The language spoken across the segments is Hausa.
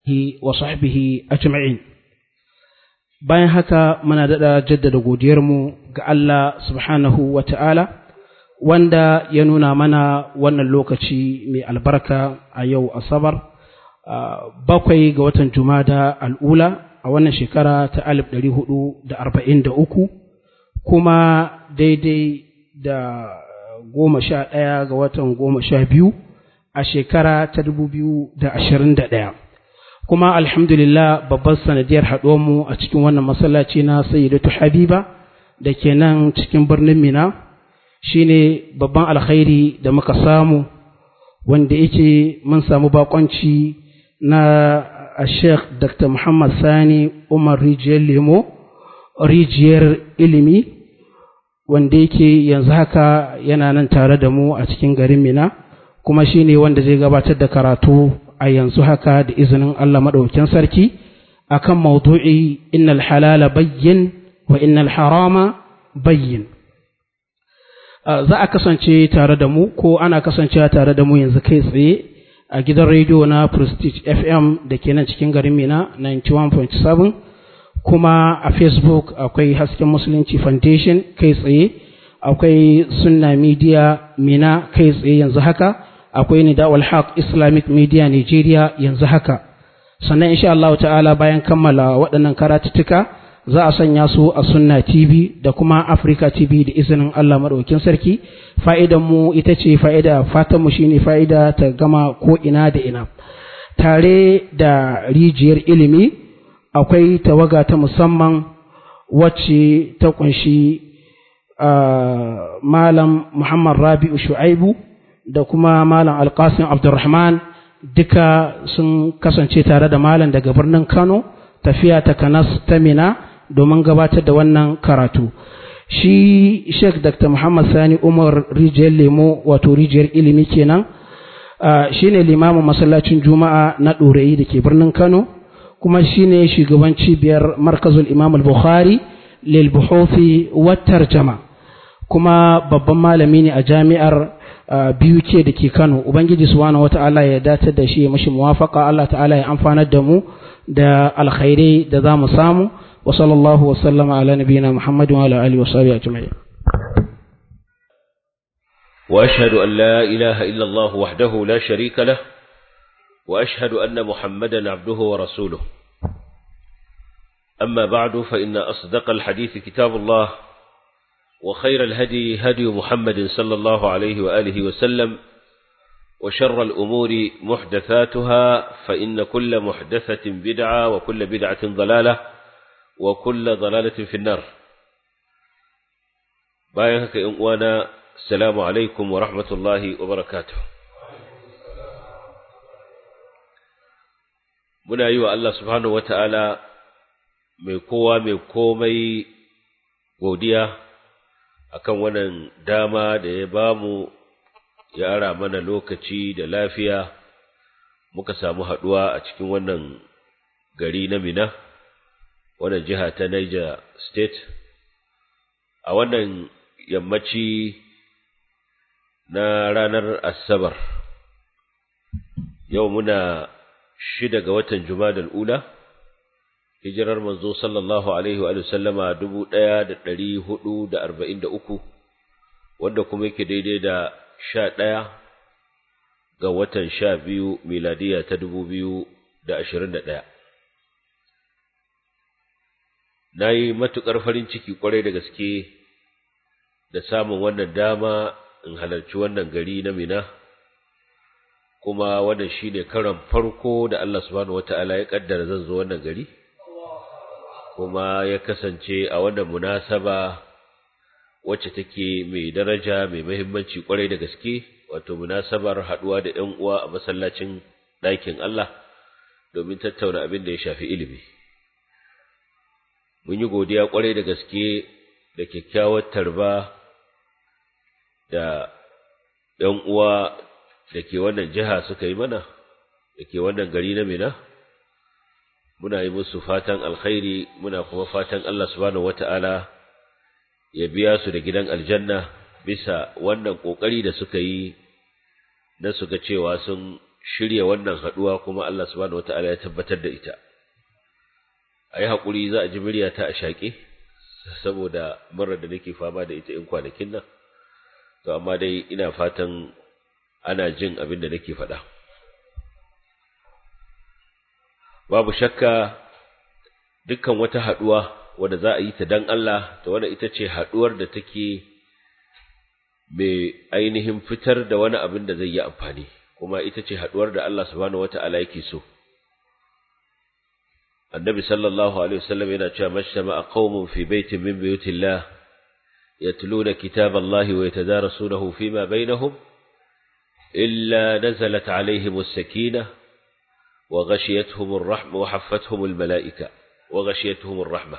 وصحبه أجمعين bayan haka muna daɗa jaddada godiyarmu ga Allah subhanahu wa ta'ala wanda ya nuna mana wannan lokaci mai albarka a yau asabar bakwai ga watan jumada al'ula a wannan shekara ta alif ɗari hudu da arba'in da uku kuma daidai da goma sha ɗaya ga watan goma sha biyu a shekara ta dubu biyu da ashirin da ɗaya kuma alhamdulillah babban sanadiyar haɗuwarmu a cikin wannan masallaci na sayyidatu habiba da ke nan cikin birnin mina shine babban alkhairi da muka samu wanda yake mun samu bakonci na a sheikh dr muhammad sani umar rijiyar lemo rijiyar ilimi wanda yake yanzu haka yana nan tare da mu a cikin garin mina kuma shine wanda zai gabatar da karatu a yanzu haka da izinin Allah maɗaukin sarki akan maudu'i innal halala bayyin wa innal harama bayyin za a kasance tare da mu ko ana kasancewa tare da mu yanzu kai tsaye a gidan rediyo na Prestige FM da ke nan cikin garin Mina 91.7 kuma a Facebook akwai Hasken Musulunci Foundation kai tsaye akwai Sunna Media Mina kai tsaye yanzu haka akwai Nidawal Haq Islamic Media Nigeria yanzu haka sannan insha Allah ta'ala bayan kammala waɗannan karatuttuka za a sanya su a Sunna TV da kuma Africa TV da izinin Allah madaukakin sarki fa'idan mu ita ce fa'ida fatan mu shine fa'ida ta gama ko ina da ina tare da rijiyar ilimi akwai tawaga ta musamman wacce ta kunshi malam Muhammad Rabi'u Shu'aibu da kuma malam Alkasim Abdulrahman duka sun kasance tare da malam daga birnin Kano tafiya ta Kanas ta Mina domin gabatar da wannan karatu shi Sheikh Dr. Muhammad Sani Umar Rijiyar Lemo wato rijiyar ilimi kenan shine limamin masallacin Juma'a na Ɗorayi da ke birnin Kano kuma shine shugaban cibiyar Markazul Imam Al-Bukhari lil buhuthi wa tarjama kuma babban malami ne a jami'ar biyu ke da ke Kano Ubangiji subhanahu wata'ala ya datar da shi mashi muwafaka Allah ta'ala ya amfanar da mu da alkhairai da za mu samu wa sallallahu wa sallama ala nabiyina Muhammadin wa ala alihi wa sahbihi ajma'in واشهد ان لا اله الا الله وحده لا شريك له واشهد ان محمدا عبده ورسوله اما بعد فان اصدق الحديث كتاب الله وخير الهدي هدي محمد صلى الله عليه وآله وسلم وشر الأمور محدثاتها فإن كل محدثة بدعة وكل بدعة ضلالة وكل ضلالة في النار بايهك وانا السلام عليكم ورحمة الله وبركاته muna yi wa Allah subhanahu wa ta'ala mai kowa mai komai godiya akan wannan dama da ya bamu ya ara mana lokaci da lafiya muka samu haduwa a cikin wannan gari na Mina wannan jiha ta Niger State a wannan yammaci na ranar Asabar yau muna shida ga watan Jumadal ula hijirar manzo sallallahu alaihi wa sallama dubu ɗaya da ɗari hudu da arba'in da uku wanda kuma yake daidai da sha ɗaya ga watan sha biyu miladiya ta dubu biyu da ashirin da ɗaya. Na yi matuƙar farin ciki ƙwarai da gaske da samun wannan dama in halarci wannan gari na Mina, kuma wannan shi ne karon farko da Allah subhanahu wa ta'ala ya ƙaddara zan zo wannan gari. kuma ya kasance a wannan munasaba wacce take mai daraja mai muhimmanci kwarai da gaske wato munasabar haduwa da ƴan uwa a masallacin ɗakin Allah domin tattauna abin da ya shafi ilimi mun yi godiya kwarai da gaske da kyakkyawar tarba da ƴan uwa da ke wannan jiha suka yi mana da ke wannan gari na Mina muna yi musu fatan alkhairi muna kuma fatan Allah subhanahu wata'ala ya biya su da gidan aljanna bisa wannan kokari da suka yi na su ga cewa sun shirya wannan haduwa kuma Allah subhanahu wataala ya tabbatar da ita ayi hakuri za a ji muryata a shaƙe saboda murar da nake fama da ita in kwanakin nan to amma dai ina fatan ana jin abin da nake faɗa babu shakka dukkan wata haduwa wadda za a yi ta dan Allah to wanda ita ce haduwar da take mai ainihin fitar da wani abin da zai yi amfani kuma ita ce haduwar da Allah subhanahu wata'ala yake so annabi sallallahu alaihi wasallam yana cewa mashtama qaumun fi baitin min buyutillah yatluna kitaballahi wa yatadarasunahu fima bainahum illa nazalat alaihim as-sakinah wa ghashiyatuhum ar-rahmah wa haffathum al-mala'ika wa ghashiyatuhum ar-rahmah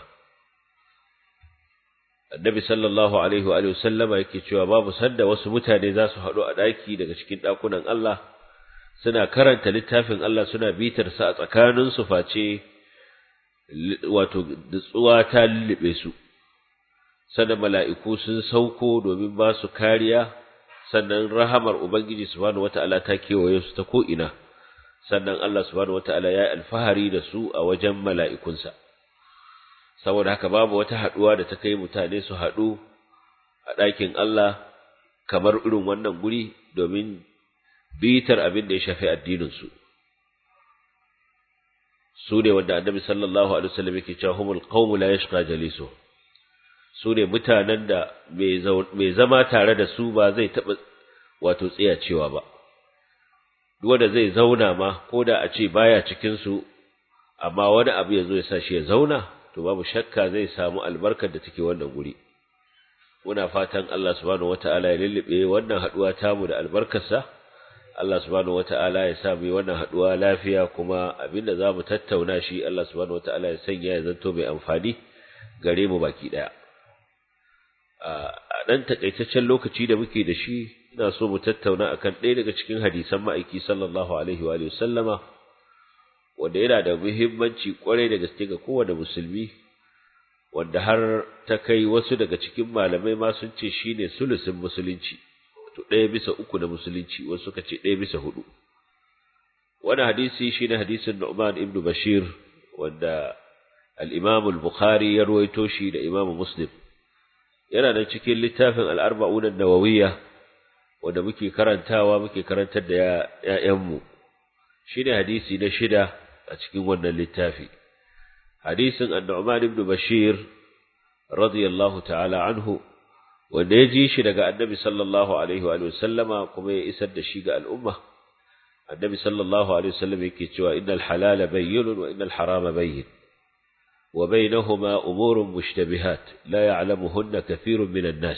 annabi sallallahu alaihi wa alihi sallama yake cewa babu sanda wasu mutane za su haɗu a ɗaki daga cikin ɗakunan Allah suna karanta littafin Allah suna bitar sa a tsakanin su face wato tsuwa ta lullube su sannan mala'iku sun sauko domin ba su kariya sannan rahamar ubangiji subhanahu wata'ala ta kewaye su ta ko'ina sannan Allah subhanahu wata'ala ya yi alfahari da su a wajen mala'ikunsa saboda haka babu wata haɗuwa da ta kai mutane su haɗu a ɗakin Allah kamar irin wannan guri domin bitar abin da ya shafi addininsu su ne wanda annabi sallallahu alaihi wasallam yake cewa humul qawmu la yashqa jalisu su ne mutanen da mai zama tare da su ba zai taɓa wato tsayacewa ba duk wanda zai zauna ma ko da a ce baya cikin su amma wani abu ya zo ya sa shi ya zauna to babu shakka zai samu albarkar da take wannan guri muna fatan Allah subhanahu wataala ya lullube wannan haduwa tamu da albarkarsa Allah subhanahu wataala ya sa mu wannan haduwa lafiya kuma abinda zamu tattauna shi Allah subhanahu wataala ya sanya ya zanto mai amfani gare mu baki daya a dan takaitaccen lokaci da muke da shi ina so mu tattauna akan ɗaya daga cikin hadisan ma'aiki sallallahu alaihi wa sallama wanda yana da muhimmanci kwarai da gaske ga kowane musulmi wanda har ta kai wasu daga cikin malamai ma sun ce shine sulusin musulunci to ɗaya bisa uku na musulunci wasu suka ce ɗaya bisa hudu wani hadisi shine hadisin Nu'man ibn Bashir wanda al-Imam al-Bukhari ya ruwaito shi da Imam Muslim yana da cikin littafin al-Arba'un an-Nawawiyya wanda muke karantawa muke karantar da ƴaƴanmu shine hadisi na shida a cikin wannan littafi hadisin An-Nu'man ibn Bashir radiyallahu ta'ala anhu wanda ya ji shi daga Annabi sallallahu alaihi wa sallama kuma ya isar da shi ga al'umma Annabi sallallahu alaihi wasallam yake cewa innal halala bayyinun wa innal harama bayyin wa bainahuma umurun mushtabihat la ya'lamuhunna kathirun minan nas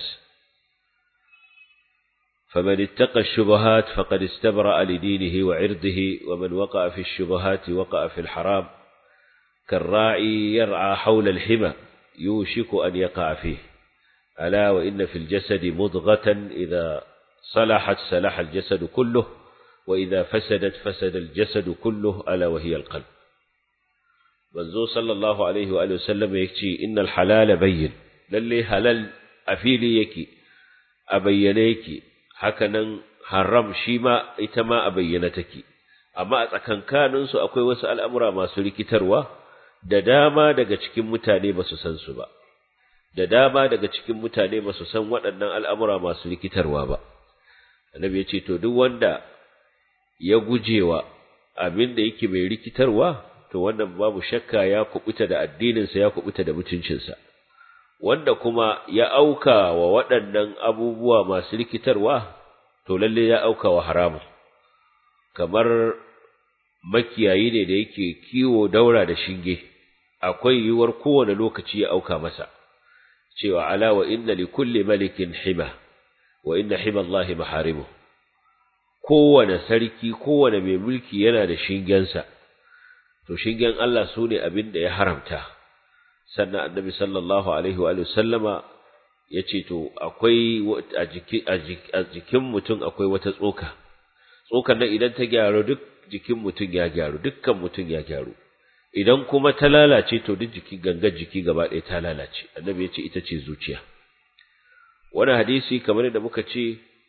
فمن اتقى الشبهات فقد استبرأ لدينه وعرضه ومن وقع في الشبهات وقع في الحرام كالراعي يرعى حول الحمى يوشك أن يقع فيه ألا وإن في الجسد مضغة إذا صلحت صلح الجسد كله وإذا فسدت فسد الجسد كله ألا وهي القلب منذ صلى الله عليه وآله وسلم يكتي إن الحلال بين للي هلال أفيلي يكي أبينيكي hakanan haram shi ma ita ma a bayyana take amma a tsakankanin su akwai wasu al'amura masu rikitarwa da dama daga cikin mutane ba su san su ba da dama daga cikin mutane ba su san waɗannan al'amura masu rikitarwa ba annabi ya ce to duk wanda ya gujewa abin da yake mai rikitarwa to wannan babu shakka ya kubuta da addininsa ya kubuta da mutuncinsa wanda kuma ya auka wa waɗannan abubuwa masu rikitarwa, to lalle ya auka wa haramun, kamar makiyayi ne da yake kiwo daura da shinge, akwai yiwuwar kowane lokaci ya auka masa, cewa ala wa inna li kulli malikin hima, wa inna hima Allahi maharimu. Kowane sarki, kowane mai mulki yana da shingensa, to shingen Allah su ne abin da ya haramta. sannan annabi sallallahu alaihi wa sallama ya ce to akwai a jikin mutum akwai wata tsoka tsokan nan idan ta gyaru duk jikin mutum ya gyaru dukkan mutum ya gyaru idan kuma ta lalace to duk jiki gangar jiki gaba ɗaya ta lalace annabi ya ce ita ce zuciya wani hadisi kamar da muka ce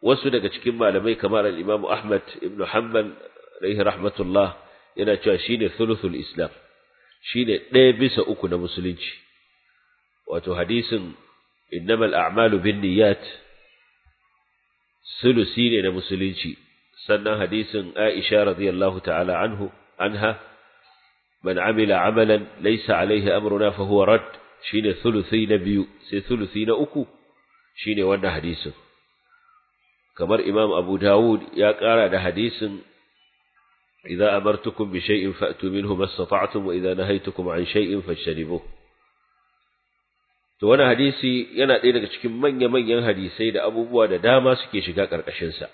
wasu daga cikin malamai kamar al-Imam Ahmad ibn Hanbal alaihi rahmatullah yana cewa shine thuluthul Islam shine ɗaya bisa uku na musulunci wato hadisin innamal a'malu binniyat sulusi ne na musulunci sannan hadisin Aisha radiyallahu ta'ala anhu anha man amila amalan laysa alaihi amruna fa huwa rad shine thuluthi na biyu sai thuluthi na uku shine wannan hadisin kamar Imam Abu Dawud ya ƙara da hadisin idza amartukum bi shay'in fa'tu minhu mastata'tum wa idza nahaytukum an shay'in fajtanibuh to wannan hadisi yana ɗaya daga cikin manya-manyan hadisai da abubuwa da dama suke shiga ƙarƙashin sa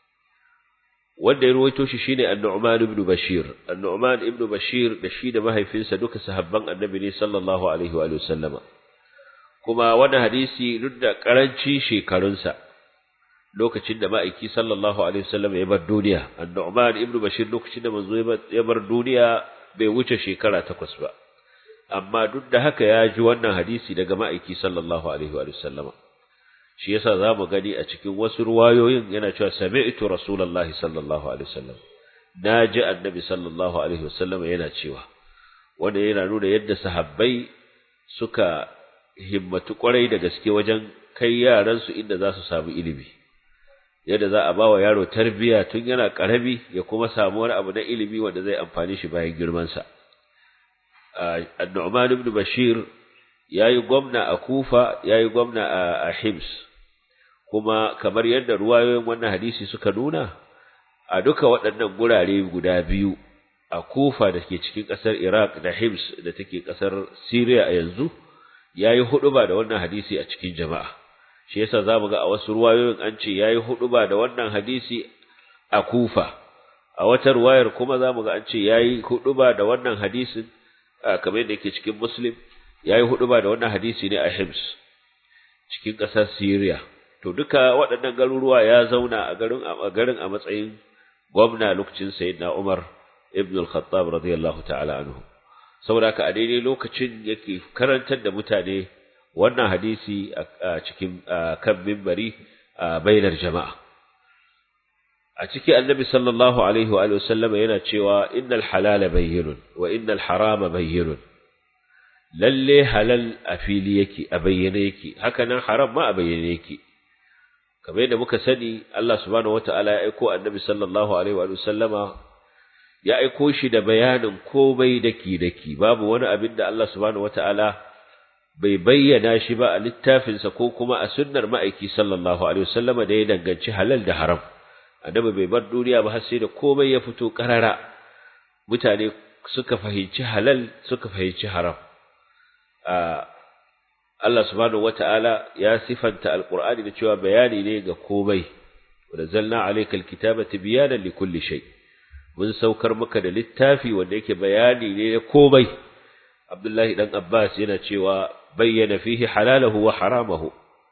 wanda ya ruwaito shi shine An-Nu'man ibn Bashir An-Nu'man ibn Bashir da shi da mahaifinsa duka sahabban Annabi ne sallallahu alaihi wa sallama kuma wannan hadisi duk da karanci shekarunsa lokacin da ma'aiki sallallahu alaihi wasallam ya bar duniya An-Nu'man ibn Bashir lokacin da manzo ya bar duniya bai wuce shekara takwas ba amma duk da haka ya ji wannan hadisi daga ma'aiki sallallahu alaihi wa sallama shi yasa zamu gani a cikin wasu ruwayoyin yana cewa sami'tu rasulullahi sallallahu alaihi wasallam naji annabi sallallahu alaihi wasallam yana cewa wanda yana nuna yadda sahabbai suka himmatu kwarai da gaske wajen kai yaran su inda za su samu ilimi yadda za a bawa yaro tarbiya tun yana karami ya kuma samu wani abu na ilimi wanda zai amfani shi bayan girman sa An-Nu'man ibn Bashir yayi gwamna a Kufa yayi gwamna a Hims kuma kamar yadda ruwayoyin wannan hadisi suka nuna a duka waɗannan gurare guda biyu a Kufa da ke cikin ƙasar Iraq da Hims da take ƙasar Syria a yanzu yayi huɗuba da wannan hadisi a cikin jama'a shi yasa zamu ga a wasu ruwayoyin an ce yayi huɗuba da wannan hadisi a Kufa a wata ruwayar kuma zamu ga an ce yayi huɗuba da wannan hadisin kamar yadda yake cikin Muslim yayi huɗuba da wannan hadisi ne a Hims cikin ƙasar Syria to duka waɗannan garuruwa ya zauna a garin a garin a matsayin gwamna lokacin sayyidina Umar ibn al-Khattab radiyallahu ta'ala anhu saboda haka a daidai lokacin yake karantar da mutane wannan hadisi a cikin kan minbari a bainar jama'a a ciki annabi sallallahu alaihi wa sallama yana cewa innal halala bayyinun wa innal harama bayyinun lalle halal a fili yake a bayyane yake haka nan haram ma a bayyane yake kamar yadda muka sani Allah subhanahu wataala ya aiko annabi sallallahu alaihi wa sallama ya aiko shi da bayanin komai daki daki babu wani abin da Allah subhanahu wataala bai bayyana shi ba a littafinsa ko kuma a sunnar ma'aiki sallallahu alaihi wasallama da ya danganci halal da haram annabi bai bar duniya ba har sai da komai ya fito karara mutane suka fahimci halal suka fahimci haram Allah subhanahu wata'ala ya sifanta alqur'ani da cewa bayani ne ga komai wa zalna alayka alkitaba tibyanan likulli shay mun saukar maka da littafi wanda yake bayani ne ga komai Abdullahi dan Abbas yana cewa bayyana fihi halalahu wa haramahu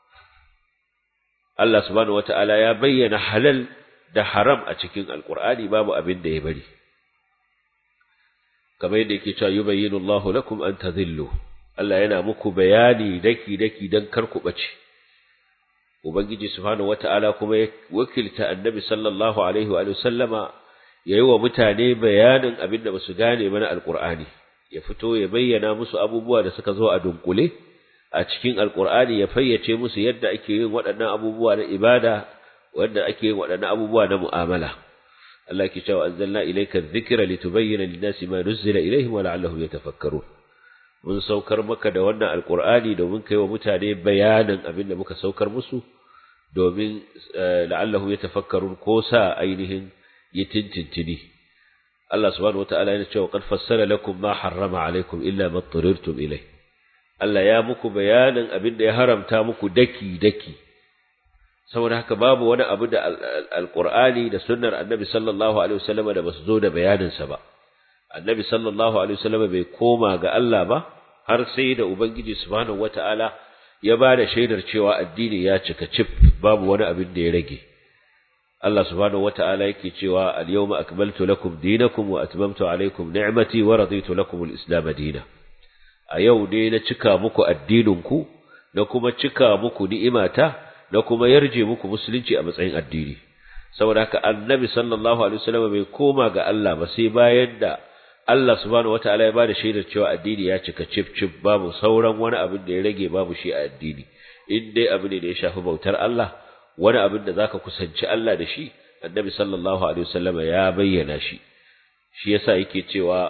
Allah subhanahu wata'ala ya bayyana halal da haram a cikin alqur'ani babu abin da ya bari kamar yadda yake cewa yubayyinu Allahu lakum an tadhillu Allah yana muku bayani daki-daki don kar ku ɓace. Ubangiji Subhanahu wata'ala kuma ya wakilta annabi sallallahu Alaihi wa sallama ya yi wa mutane bayanin abin da ba su gane mana Alƙur'ani, ya fito ya bayyana musu abubuwa da suka zo a dunkule a cikin Alƙur'ani ya fayyace musu yadda ake yin waɗannan abubuwa na ibada, wanda ake yin waɗannan abubuwa na mu'amala. Allah ke cewa anzalna ilayka dhikra litubayyana lin-nasi ma nuzila ilayhim wa la'allahum yatafakkarun. mun saukar maka da wannan alkur'ani domin kai wa mutane bayanin abin da muka saukar musu domin la'allahu ya tafakkarun ko sa ainihin yi tintintini Allah subhanahu wata'ala yana cewa qad fassara lakum ma harrama alaikum illa ma turirtum ilai Allah ya muku bayanin abin da ya haramta muku daki daki saboda haka babu wani abu da alkur'ani da sunnar annabi sallallahu alaihi wasallam da basu zo da bayanin sa ba annabi sallallahu alaihi wasallam bai koma ga Allah ba har sai da ubangiji subhanahu wataala ya ba da shaidar cewa addini ya cika cif babu wani abin da ya rage Allah subhanahu wataala yake cewa al-yawma akmaltu lakum dinakum wa atmamtu alaykum ni'mati wa raditu lakum al-islam dinan a yau dai na cika muku addininku na kuma cika muku ni'imata da kuma yarje muku musulunci a matsayin addini saboda haka annabi sallallahu alaihi wasallam bai koma ga Allah ba sai bayan da Allah subhanahu wataala ya bada shaidar cewa addini ya cika cif cif babu sauran wani abin da ya rage babu shi a addini in dai abu ne da ya shafi bautar Allah wani abin da zaka kusanci Allah da shi annabi sallallahu alaihi wasallam ya bayyana shi shi yasa yake cewa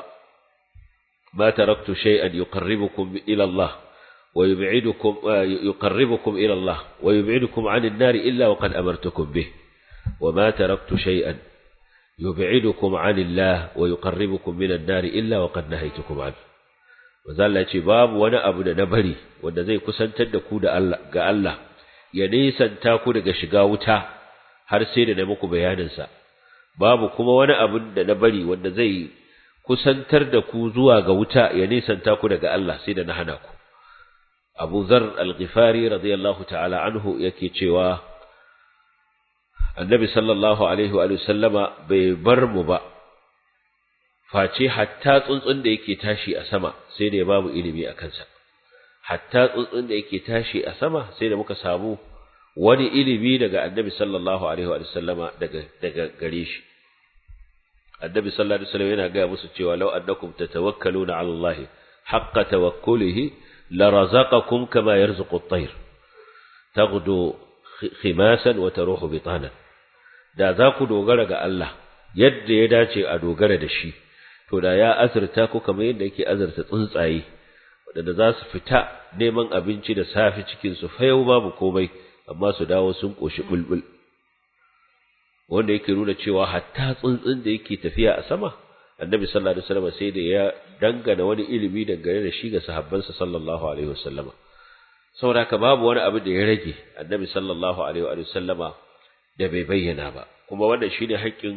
ma taraktu shay'an yuqarribukum ila Allah wa yub'idukum yuqarribukum ila Allah wa yub'idukum 'anil nar illa wa qad amartukum bih wa ma taraktu shay'an yub'idukum 'anil Allah wa yuqarribukum min an-nar illa wa qad nahaytukum 'an Manzo Allah ce babu wani abu da na bari wanda zai kusantar da ku da Allah ga Allah ya nisanta ku daga shiga wuta har sai da na muku bayaninsa babu kuma wani abin da na bari wanda zai kusantar da ku zuwa ga wuta ya nisanta ku daga Allah sai da na hana ku Abu Zar Al-Ghifari radiyallahu ta'ala anhu yake cewa Annabi sallallahu alaihi wa sallama bai bar mu ba face hatta tsuntsun da yake tashi a sama sai da ya babu ilimi a kansa hatta tsuntsun da yake tashi a sama sai da muka samu wani ilimi daga annabi sallallahu alaihi wa sallama daga daga gare shi annabi sallallahu alaihi wasallam yana ga musu cewa law annakum tatawakkaluna ala Allah haqqa tawakkulihi la razaqakum kama yarzuqu at-tayr taghdu khimasan wa taruhu bitanan da za ku dogara ga Allah yadda ya dace a dogara da shi to da ya azurta ku kamar yadda yake azurta tsuntsaye waɗanda za su fita neman abinci da safi cikin su fayau babu komai amma su dawo sun koshi bulbul wanda yake nuna cewa hatta tsuntsun da yake tafiya a sama annabi sallallahu alaihi wasallam sai da ya dangana wani ilimi dangane da shi ga sahabbansa sallallahu alaihi wasallama saboda haka babu wani abu da ya rage annabi sallallahu alaihi wasallama da bai bayyana ba kuma wannan shine haƙƙin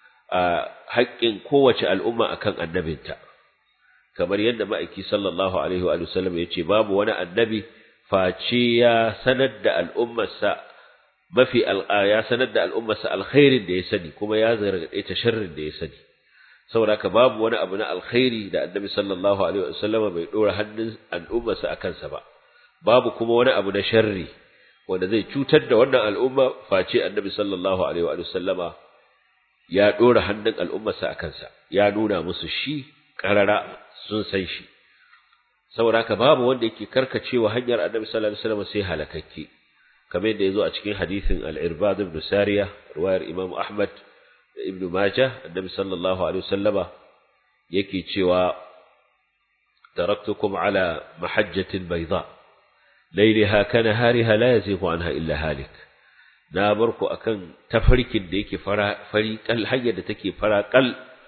haƙƙin kowace al'umma akan annabinta kamar yadda ma'aiki sallallahu alaihi wa sallam ya ce babu wani annabi face ya sanar da al'ummarsa mafi ya sanar da al'ummarsa alkhairin da ya sani kuma ya zargaɗe ta sharrin da ya sani saboda haka babu wani abu na alkhairi da annabi sallallahu alaihi wa sallama bai dora hannun al'ummarsa a kansa ba babu kuma wani abu na sharri wanda zai cutar da wannan al'umma face annabi sallallahu alaihi wa sallama ya dora hannun al'ummarsa a kansa ya nuna musu shi karara sun san shi saboda haka babu wanda yake karkacewa hanyar annabi sallallahu alaihi wasallam sai halakakke kamar yadda yazo a cikin hadisin al-irbad ibn sariya riwayar imam ahmad da ibn majah annabi sallallahu alaihi wasallama yake cewa taraktukum ala mahajjatin bayda laylaha kanahariha la yazighu anha illa halik na bar ku akan tafarkin da yake fara fari kal hanyar da take fara kal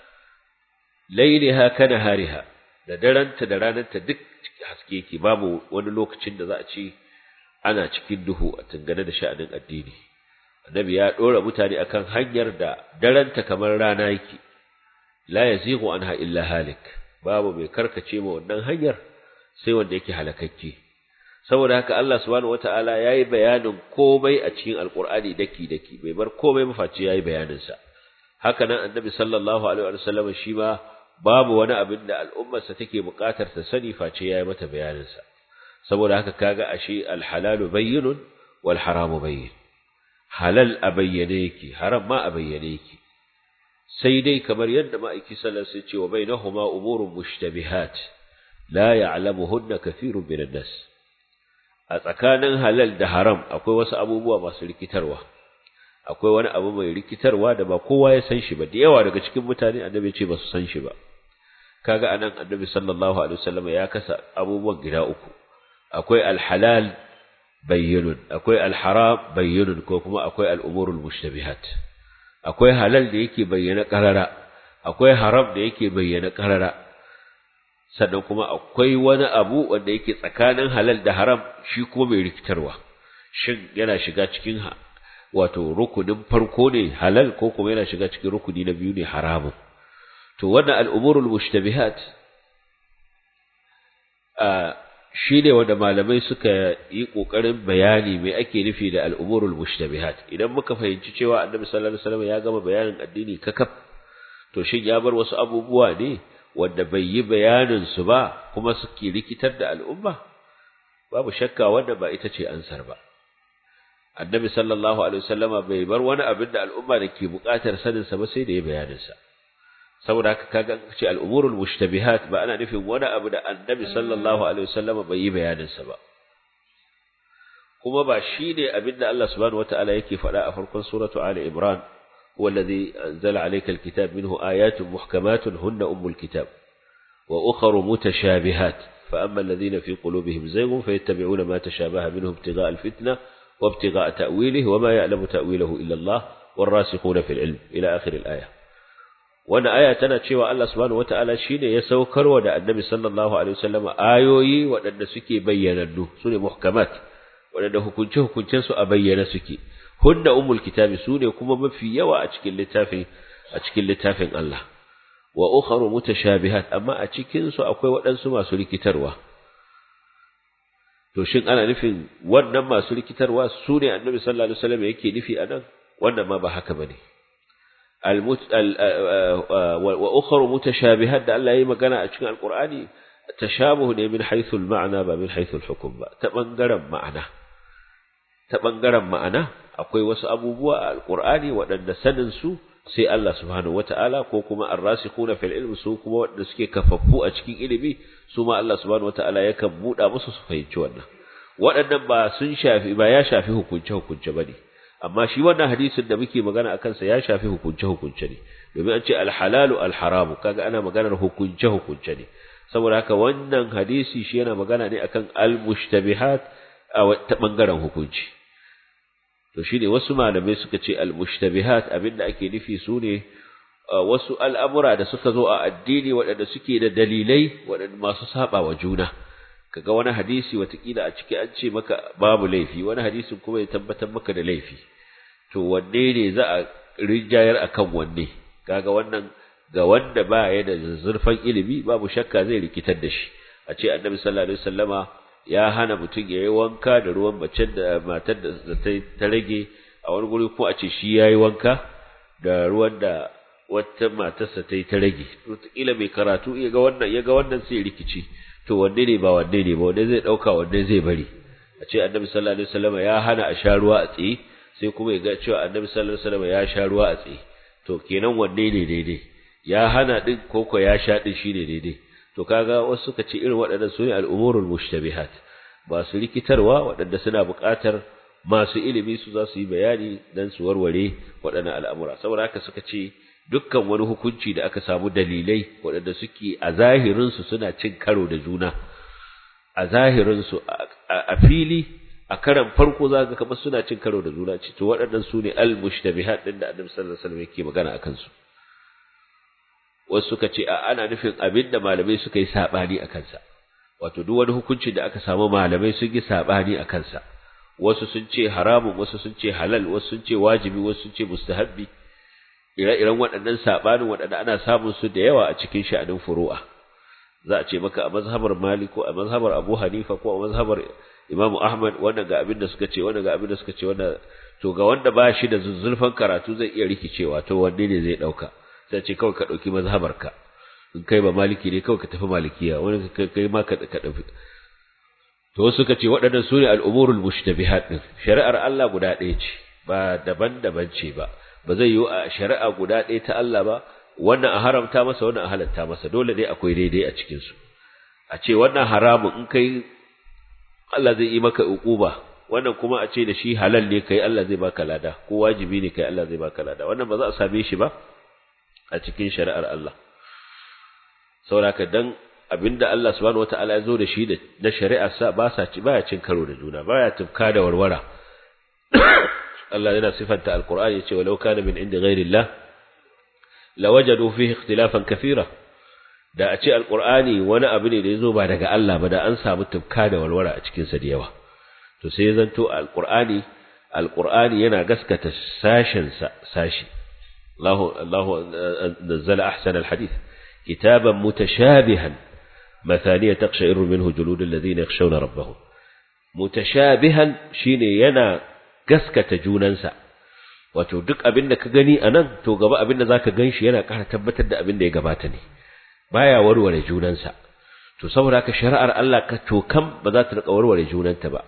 laylaha kanahariha da daranta da rananta duk haske yake babu wani lokacin da za a ce ana cikin duhu a tangane da sha'anin addini annabi ya dora mutane akan hanyar da daranta kamar rana yake la yazighu anha illa halik babu mai karkace ma wannan hanyar sai wanda yake halakakke saboda haka Allah subhanahu wataala yayi bayanin komai a cikin alqur'ani daki daki bai bar komai mafaci yayi bayanin sa haka nan annabi sallallahu alaihi wa sallam shi ma babu wani abin da al'ummarsa take buƙatar ta sani face yayi mata bayanin sa saboda haka kaga ashe alhalalu bayyinun wal haramu bayyin halal a bayyane yake haram ma a bayyane yake sai dai kamar yadda ma'aiki sallallahu alaihi ce wa bainahuma umurun mushtabihat la ya'lamuhunna kathirun minan nas a tsakanin halal da haram akwai wasu abubuwa masu rikitarwa akwai wani abu mai rikitarwa da ba kowa ya san shi ba da yawa daga cikin mutane annabi ce ba su san shi ba kaga anan annabi sallallahu alaihi wasallam ya kasa abubuwan gida uku akwai alhalal bayyinun akwai alharam bayyinun ko kuma akwai al'umurul mushtabihat akwai halal da yake bayyana karara akwai haram da yake bayyana karara sannan kuma akwai wani abu wanda yake tsakanin halal da haram shi kuma mai rikitarwa shin yana shiga cikin wato rukunin farko ne halal ko kuma yana shiga cikin rukuni na biyu ne haramun to wannan al'umurul mushtabihat a shi ne wanda malamai suka yi ƙoƙarin bayani mai ake nufi da al'umurul mushtabihat idan muka fahimci cewa annabi sallallahu alaihi wasallam ya gama bayanin addini kakaf to shin ya bar wasu abubuwa ne wanda bai yi bayanin su ba kuma suke rikitar da al'umma babu shakka wanda ba ita ce ansar ba annabi sallallahu alaihi wasallama bai bar wani abin da al'umma da ke buƙatar sanin sa ba sai da ya bayanin sa saboda haka kaga ce al'umurul mushtabihat ba ana nufin wani abu da annabi sallallahu alaihi wasallama bai yi bayanin sa ba kuma ba shi ne abin da Allah subhanahu wataala yake faɗa a farkon suratu ali imran huwa alladhi anzala alayka alkitab minhu ayatun muhkamatun hunna ummul kitab wa ukhra mutashabihat fa amma alladhina fi qulubihim zayghun fayattabi'una ma tashabaha minhu ibtigha'a alfitna wa ibtigha'a ta'wilihi wa ma ya'lamu ta'wilahu illa Allah والراسخون في العلم إلى آخر الآية wannan aya tana cewa Allah subhanahu wataala shine ya saukarwa da Annabi sallallahu alaihi wasallam ayoyi waɗanda suke bayyanannu sune muhkamat waɗanda hukunce hukuncen su a bayyana suke hunna ummul kitabi sune kuma mafi yawa a cikin littafin a cikin littafin Allah wa ukharu mutashabihat amma a cikin su akwai waɗansu masu rikitarwa to shin ana nufin wannan masu rikitarwa sune Annabi sallallahu alaihi wasallam yake nufi anan wannan ma ba haka bane وأخر متشابهات da Allah yayi magana a cikin Alƙur'ani tashabuh ne min haythu al-ma'na ba min haythu al-hukm ba ta bangaren ma'ana ta bangaren ma'ana akwai wasu abubuwa a Alƙur'ani waɗanda sanin su sai Allah subhanahu wata'ala ko kuma ar-rasikhuna fil ilmi su kuma waɗanda suke kafaffu a cikin ilimi su ma Allah subhanahu wata'ala yakan buɗa musu su fahimci wannan waɗannan ba sun shafi ba ya shafi hukunce hukunce bane amma shi wannan hadisin da muke magana a kansa ya shafi hukunce-hukunce ne domin an ce alhalalu alharamu kaga ana maganar hukunce-hukunce ne saboda haka wannan hadisi shi yana magana ne akan almushtabihat a ta bangaren hukunci to shine wasu malamai suka ce almushtabihat abinda ake nufi su ne wasu al'amura da suka zo a addini waɗanda suke da dalilai waɗanda masu saba wa juna kaga wani hadisi watakila a ciki an ce maka babu laifi wani hadisin kuma ya tabbatar maka da laifi to wanne ne za a rinjayar akan wanne kaga wannan ga wanda ba ya da zurfan ilimi babu shakka zai rikitar da shi a ce annabi sallallahu alaihi wasallama ya hana mutum ya yi wanka da ruwan mace da matar da ta rage a wani guri ko a ce shi ya yi wanka da ruwan da wata matarsa ta yi ta rage to kila mai karatu ya ga wannan ya ga wannan sai rikici to wanne ne ba wanne ne ba wanne zai dauka wanne zai bari a ce annabi sallallahu alaihi wasallam ya hana a sha ruwa a tsaye sai kuma ya ga cewa annabi sallallahu alaihi wasallam ya sha ruwa a tsaye to kenan wanne ne daidai ya hana din koko ya sha din shine daidai to kaga wasu suka ce irin waɗannan su ne al'umurul mushtabihat ba su rikitarwa waɗanda suna buƙatar masu ilimi su za su yi bayani dan su warware waɗannan al'amura saboda haka suka ce dukkan wani hukunci da aka samu dalilai waɗanda suke a zahirinsu suna cin karo da juna a zahirinsu a fili a karan farko za ka kamar suna cin karo da juna ce to waɗannan su ne al-mushtabihat din da Annabi sallallahu alaihi wasallam yake magana akan su wasu suka ce a ana nufin abin da malamai suka yi sabani a kansa wato duk wani hukunci da aka samu malamai sun yi sabani a kansa wasu sun ce haramun wasu sun ce halal wasu sun ce wajibi wasu sun ce mustahabbi ire-iren waɗannan saɓanin waɗanda ana samun su da yawa a cikin sha'anin furu'a za a ce maka a mazhabar Malik ko a mazhabar Abu Hanifa ko a mazhabar Imam Ahmad wannan ga abin da suka ce wannan ga abin da suka ce wannan to ga wanda ba shi da zuzzulfan karatu zai iya rikicewa to wanne ne zai dauka sai ce kawai ka dauki mazhabar ka in kai ba maliki ne kawai ka tafi malikiya wani kai ma ka ka dafi to suka ce waɗannan sune al-umurul mushtabihat din shari'ar Allah guda ɗaya ce ba daban-daban ce ba ba zai yi a shari'a guda ɗaya ta Allah ba wannan a haramta masa wannan a halatta masa dole dai akwai daidai a cikin su a ce wannan haramun in kai Allah zai yi maka uquba wannan kuma a ce da shi halal ne kai Allah zai baka lada ko wajibi ne kai Allah zai baka lada wannan ba za a same shi ba a cikin shari'ar Allah saboda dan abinda Allah subhanahu wataala ya zo da shi da na shari'ar sa ba sa ci baya cin karo da juna baya tufka da warwara Allah yana sifanta alqur'ani yace walau kana min inda ghairillah lawajadu fihi ikhtilafan kathira da a ce alqur'ani wani abu ne da yazo ba daga Allah ba da an samu tufka da warwara a cikin sa da yawa to sai zanto alqur'ani alqur'ani yana gaskata sashin sa sashi Allah Allah nazzala ahsana alhadith kitaban mutashabihan مثانية تقشعر منه جلود الذين يخشون ربهم متشابها shine yana gaskata junansa wato duk abin da ka gani anan to gaba abin da zaka ganshi yana ƙara tabbatar da abin da ya gabata ne baya warware junansa to saboda haka shari'ar Allah ka tokam ba za ta rika warware junanta ba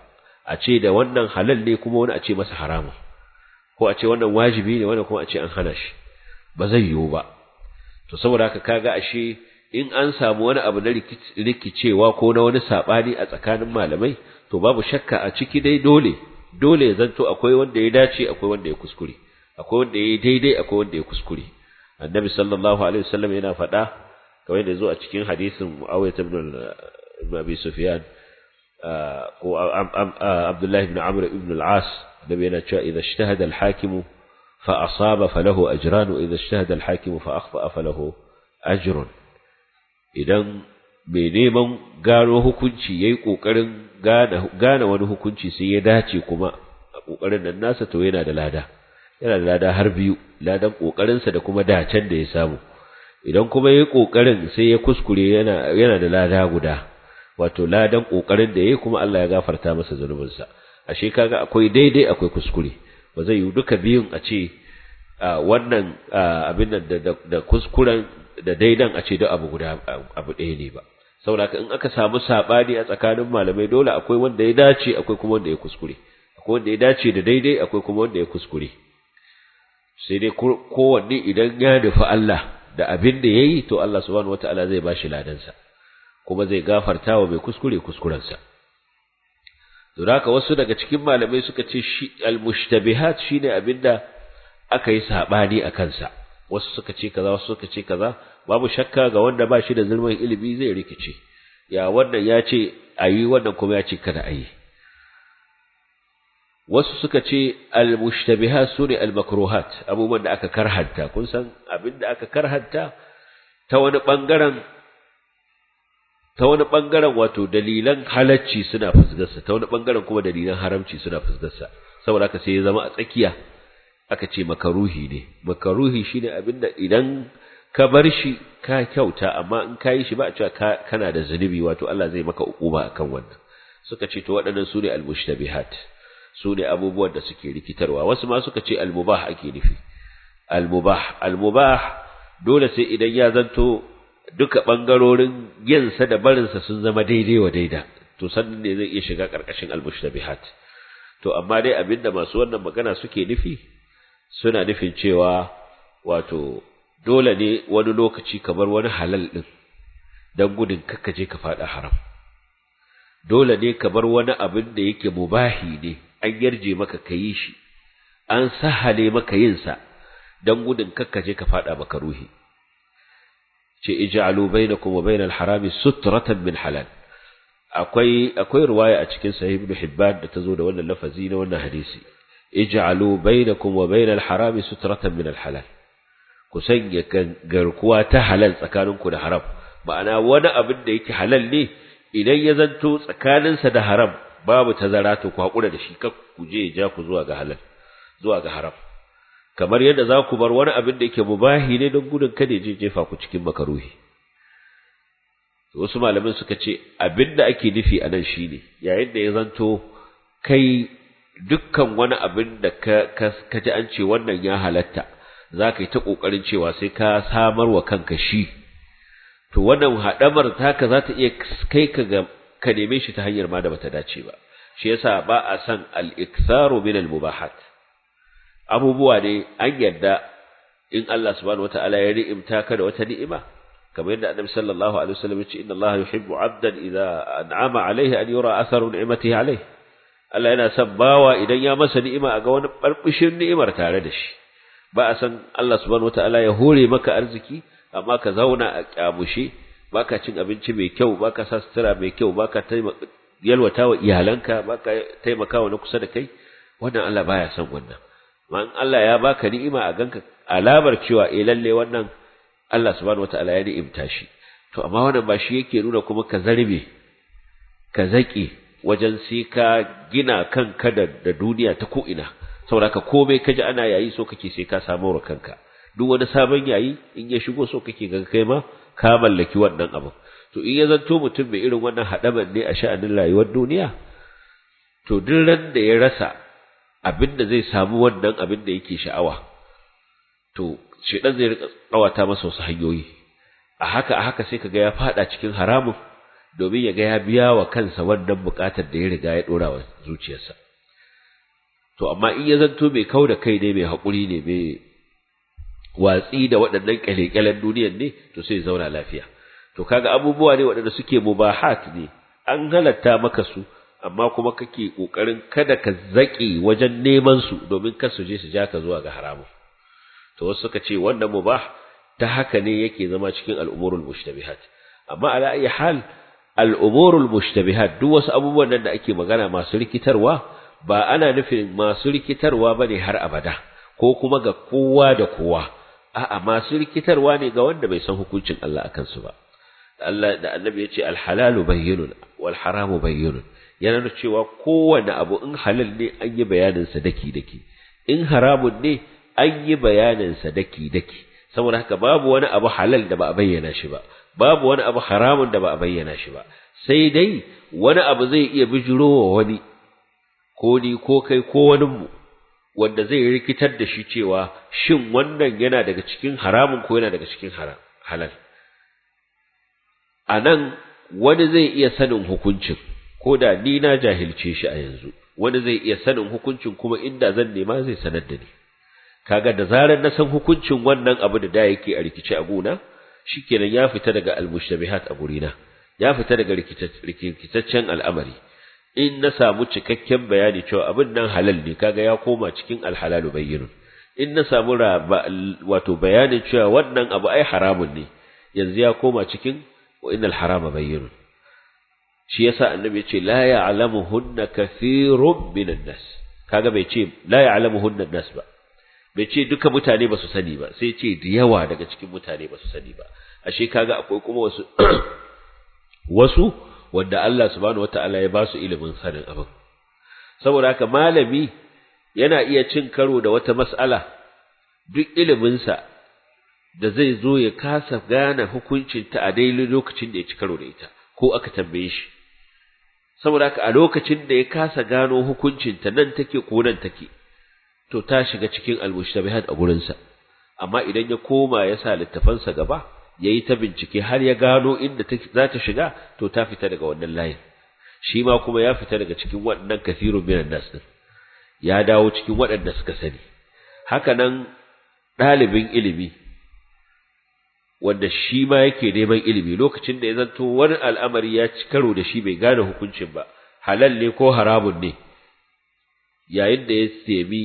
a ce da wannan halal ne kuma wani a ce masa haramun ko a ce wannan wajibi ne wannan kuma a ce an hana shi ba zai yiwu ba to saboda haka kaga ashe in an samu wani abu na rikicewa ko na wani sabani a tsakanin malamai to babu shakka a ciki dai dole dole ya zanto akwai wanda ya dace akwai wanda ya kuskure akwai wanda ya daidai akwai wanda ya kuskure annabi sallallahu alaihi wasallam yana faɗa kamar da zo a cikin hadisin Muawiyah ibn Abi Sufyan ko Abdullah ibn Amr ibn al-As annabi yana cewa idza ijtahada al-hakim fa asaba falahu ajran wa idza ijtahada al-hakim fa akhfa falahu ajrun idan mai neman gano hukunci yayi kokarin gane wani hukunci sai ya dace kuma a kokarin nan nasa to yana da lada yana da lada har biyu ladan kokarinsa da kuma dacen da ya samu idan kuma yayi kokarin sai ya kuskure yana yana da lada guda wato ladan kokarin da yayi kuma Allah ya gafarta masa zanubinsa ashe kaga akwai daidai akwai kuskure ba zai yi duka biyun a ce wannan abin nan da kuskuren da daidan a ce duk abu guda abu ɗaya ne ba saboda in aka samu sabani a tsakanin malamai dole akwai wanda ya dace akwai kuma wanda ya kuskure akwai wanda ya dace da daidai akwai kuma wanda ya kuskure sai dai kowanne idan ya nufi Allah da abin da yayi to Allah subhanahu wataala zai bashi ladansa kuma zai gafarta wa mai kuskure kuskurensa don haka wasu daga cikin malamai suka ce shi al-mushtabihat shine abinda aka yi sabani a kansa wasu suka ce kaza wasu suka ce kaza babu shakka ga wanda ba shi da zulmin ilimi zai rikice ya wannan ya ce ayi wannan kuma ya ce kada ayi wasu suka ce al-mushtabihat sune al-makruhat abubuwan da aka karhanta kun san abinda aka karhanta ta wani bangaren ta wani bangaren wato dalilan halacci suna fusgarsa ta wani bangaren kuma dalilan haramci suna fusgarsa saboda haka sai ya zama a tsakiya aka ce makaruhi ne makaruhi shine abinda idan ka bar shi ka kyauta amma in ka yi shi ba a cewa kana da zunubi wato Allah zai maka ukuba akan wannan suka ce to waɗannan sune al-mushtabihat sune abubuwan da suke rikitarwa wasu ma suka ce al-mubah ake nufi al-mubah al-mubah dole sai idan ya zanto duka bangarorin yinsa da barinsa sun zama daidai wa daida to sannan ne zai iya shiga karkashin al-mushtabihat to amma dai abinda masu wannan magana suke nufi suna nufin cewa wato dole ne wani lokaci kamar wani halal din dan gudun kakkaje ka fada haram dole ne kamar wani abin da yake mubahi ne an yarje maka kayi shi an sahale maka yin sa dan gudun kakkaje ka fada maka ruhi ce ij'alu bainakum wa bainal harami sutratan min halal akwai akwai riwaya a cikin sahih ibn hibban da tazo da wannan lafazi na wannan hadisi ij'alu bainakum wa bainal harami sutratan min al halal ku sanya garkuwa ta halal tsakaninku da haram ma'ana wani abin da yake halal ne idan ya zanto tsakaninsa da haram babu tazara to ku hakura da shi kar ku je ja ku zuwa ga halal zuwa ga haram kamar yadda za ku bar wani abin da yake mubahi ne don gudun kada je jefa ku cikin makaruhi wasu malamin suka ce abin da ake nufi a nan shine yayin da ya zanto kai dukkan wani abin da ka ka ji an ce wannan ya halatta za ka yi ta ƙoƙarin cewa sai ka samar wa kanka shi to wannan haɗamar taka za ta iya kai ka ga ka neme shi ta hanyar ma da bata dace ba shi yasa ba a san al-iktharu min al-mubahat abubuwa ne an yadda in Allah subhanahu wata'ala ya ni'imta ka da wata ni'ima kamar yadda Annabi sallallahu alaihi wasallam ya ce inna Allah yuhibbu 'abdan idza an'ama alaihi an yura atharu ni'matihi alaihi Allah yana son bawa idan ya masa ni'ima a ga wani barbishin ni'imar tare da shi ba a san Allah subhanahu wata'ala ya hore maka arziki amma ka zauna a kyamushe baka cin abinci mai kyau baka sa sutura mai kyau baka yalwata wa iyalanka baka taimaka wa na kusa da kai wannan Allah baya son wannan ma in Allah ya baka ni'ima a ganka alamar cewa eh lalle wannan Allah subhanahu wataala ya ni'imta shi to amma wannan ba shi yake nuna kuma ka zarbe ka zaki wajen sai ka gina kanka da, da duniya ta ko ina saboda ka komai kaji ana yayi so kake sai ka samu wa kanka duk wani sabon yayi in ya shigo so kake ga kai ma ka mallaki wannan abu to in ya zanto mutum mai irin wannan hadaman ne a sha'anin rayuwar duniya to duk ran da ya rasa abin da zai samu wannan abin da yake sha'awa to shedan zai rika tsawata masa wasu hanyoyi a haka a haka sai kaga ya fada cikin haramun domin ya ga ya biya wa kansa wannan buƙatar da ya riga ya ɗora wa zuciyarsa to amma in ya zanto mai kau da kai ne mai haƙuri ne mai watsi da waɗannan ƙyale-ƙyalen duniyar ne to sai zauna lafiya to kaga abubuwa ne waɗanda suke mubahat ne an halatta maka su amma kuma kake ƙoƙarin kada ka zaƙi wajen neman su domin kar su je su ja ka zuwa ga haramun to wasu suka ce wannan mubah ta haka ne yake zama cikin al'umurul mushtabihat amma ala ayi hal al'umurul mushtabihat duk wasu abubuwan nan da ake magana masu rikitarwa ba ana nufin masu rikitarwa bane har abada ko kuma ga kowa da kowa a'a masu rikitarwa ne ga wanda bai san hukuncin Allah akan su ba Allah da Annabi ya ce al-halalu bayyinun wal haramu bayyinun yana nuna cewa kowane abu in halal ne an yi bayanin sa daki daki in haramun ne an yi bayanin sa daki daki saboda haka babu wani abu halal da ba a bayyana shi ba babu wani abu haramun da ba a bayyana shi ba sai dai wani abu zai iya bijirowa wani ko ni ko kai ko wani mu wanda zai rikitar da shi cewa shin wannan yana daga cikin haramun ko yana daga cikin halal a nan wani zai iya sanin hukuncin ko da ni na jahilce shi a yanzu wani zai iya sanin hukuncin kuma inda zan nema zai sanar da ni kaga da zarar na san hukuncin wannan abu da da yake a rikice a gona shikenan ya fita daga almushtabihat a gurina ya fita daga rikitaccen al'amari in na samu cikakken bayani cewa abin nan halal ne kaga ya koma cikin alhalalu bayyinun in na samu wato bayanin cewa wannan abu ai haramun ne yanzu ya koma cikin wa innal harama bayyinun shi yasa annabi ya ce la ya'lamuhunna kathirun minan nas kaga bai ce la ya'lamuhunna nas ba bai ce duka mutane ba su sani ba sai ce da yawa daga cikin mutane ba su sani ba ashe kaga akwai kuma wasu wasu wanda Allah subhanahu wataala ya ba su ilimin sanin abin saboda haka malami yana iya cin karo da wata mas'ala duk iliminsa da zai zo ya kasa gane hukuncinta a daidai lokacin da ya ci karo da ita ko aka tambaye shi saboda haka a lokacin da ya kasa gano hukuncinta nan take ko nan take to ta shiga cikin almushtabihat a gurinsa amma idan ya koma ya sa littafansa gaba yayi ta bincike har ya gano inda za ta shiga to ta fita daga wannan layin shi ma kuma ya fita daga cikin waɗannan kathirun minan nas din ya dawo cikin waɗanda suka sani haka nan ɗalibin ilimi wanda shi ma yake neman ilimi lokacin da ya zanto wani al'amari ya ci karo da shi bai gane hukuncin ba halal ne ko haramun ne yayin da ya semi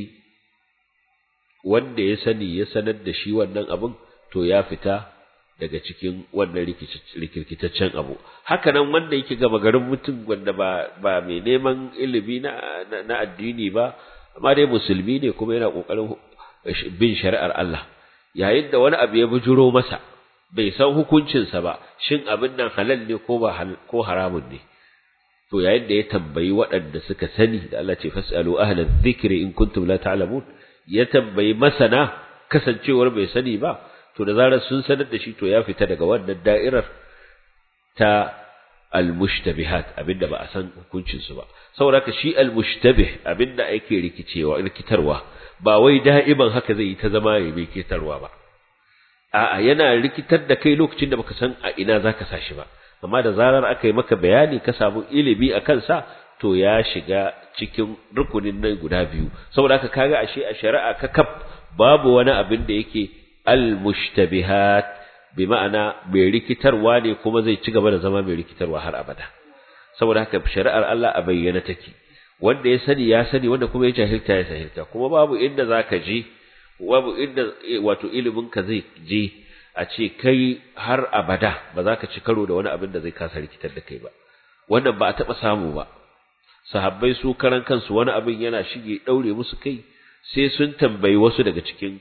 wanda ya sani ya sanar da shi wannan abin to ya fita daga cikin wannan rikirkitaccen abu haka nan wanda yake gama garin mutum wanda ba ba mai neman ilimi na na addini ba amma dai musulmi ne kuma yana kokarin bin shari'ar Allah yayin da wani abu ya bujuro masa bai san hukuncinsa ba shin abin nan halal ne ko ba ko haramun ne to yayin da ya tambayi waɗanda suka sani da Allah ce fasalu ahla dhikri in kuntum la ta'lamun ya tambayi masana kasancewar bai sani ba to da zarar sun sanar da shi to ya fita daga wannan da'irar ta al-mushtabihat abinda ba a san hukuncin su ba saboda haka shi al-mushtabih abinda ake rikicewa rikitarwa ba wai da'iban haka zai yi ta zama ya bai rikitarwa ba a'a yana rikitar da kai lokacin da baka san a ina zaka sa shi ba amma da zarar aka yi maka bayani ka samu ilimi a kansa to ya shiga cikin rukunin nan guda biyu saboda haka kaga ashe a shari'a ka kaf babu wani abin da yake al-mushtabihat bi ma'ana mai rikitarwa ne kuma zai ci gaba da zama mai rikitarwa har abada saboda haka shari'ar Allah a bayyana take wanda ya sani ya sani wanda kuma ya jahilta ya jahilta kuma babu inda zaka je babu inda wato ilimin ka zai je a ce kai har abada ba za ka ci karo da wani abin da zai kasa rikitar da kai ba wannan ba a taɓa samu ba sahabbai su karan kansu wani abin yana shige ɗaure musu kai sai sun tambayi wasu daga cikin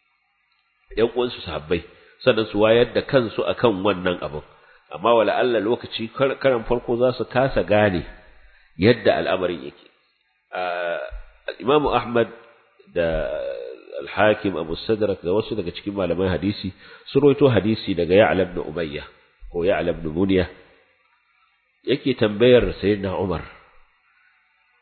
ƴan uwansu sahabbai sannan su wayar da kansu akan wannan abin amma wala Allah lokaci karan farko za su kasa gane yadda al'amarin yake Imam Ahmad da Al-Hakim Abu Sadrak da wasu daga cikin malaman hadisi sun rawaito hadisi daga Ya'la ibn Umayya ko Ya'la ibn Munya yake tambayar Sayyidina Umar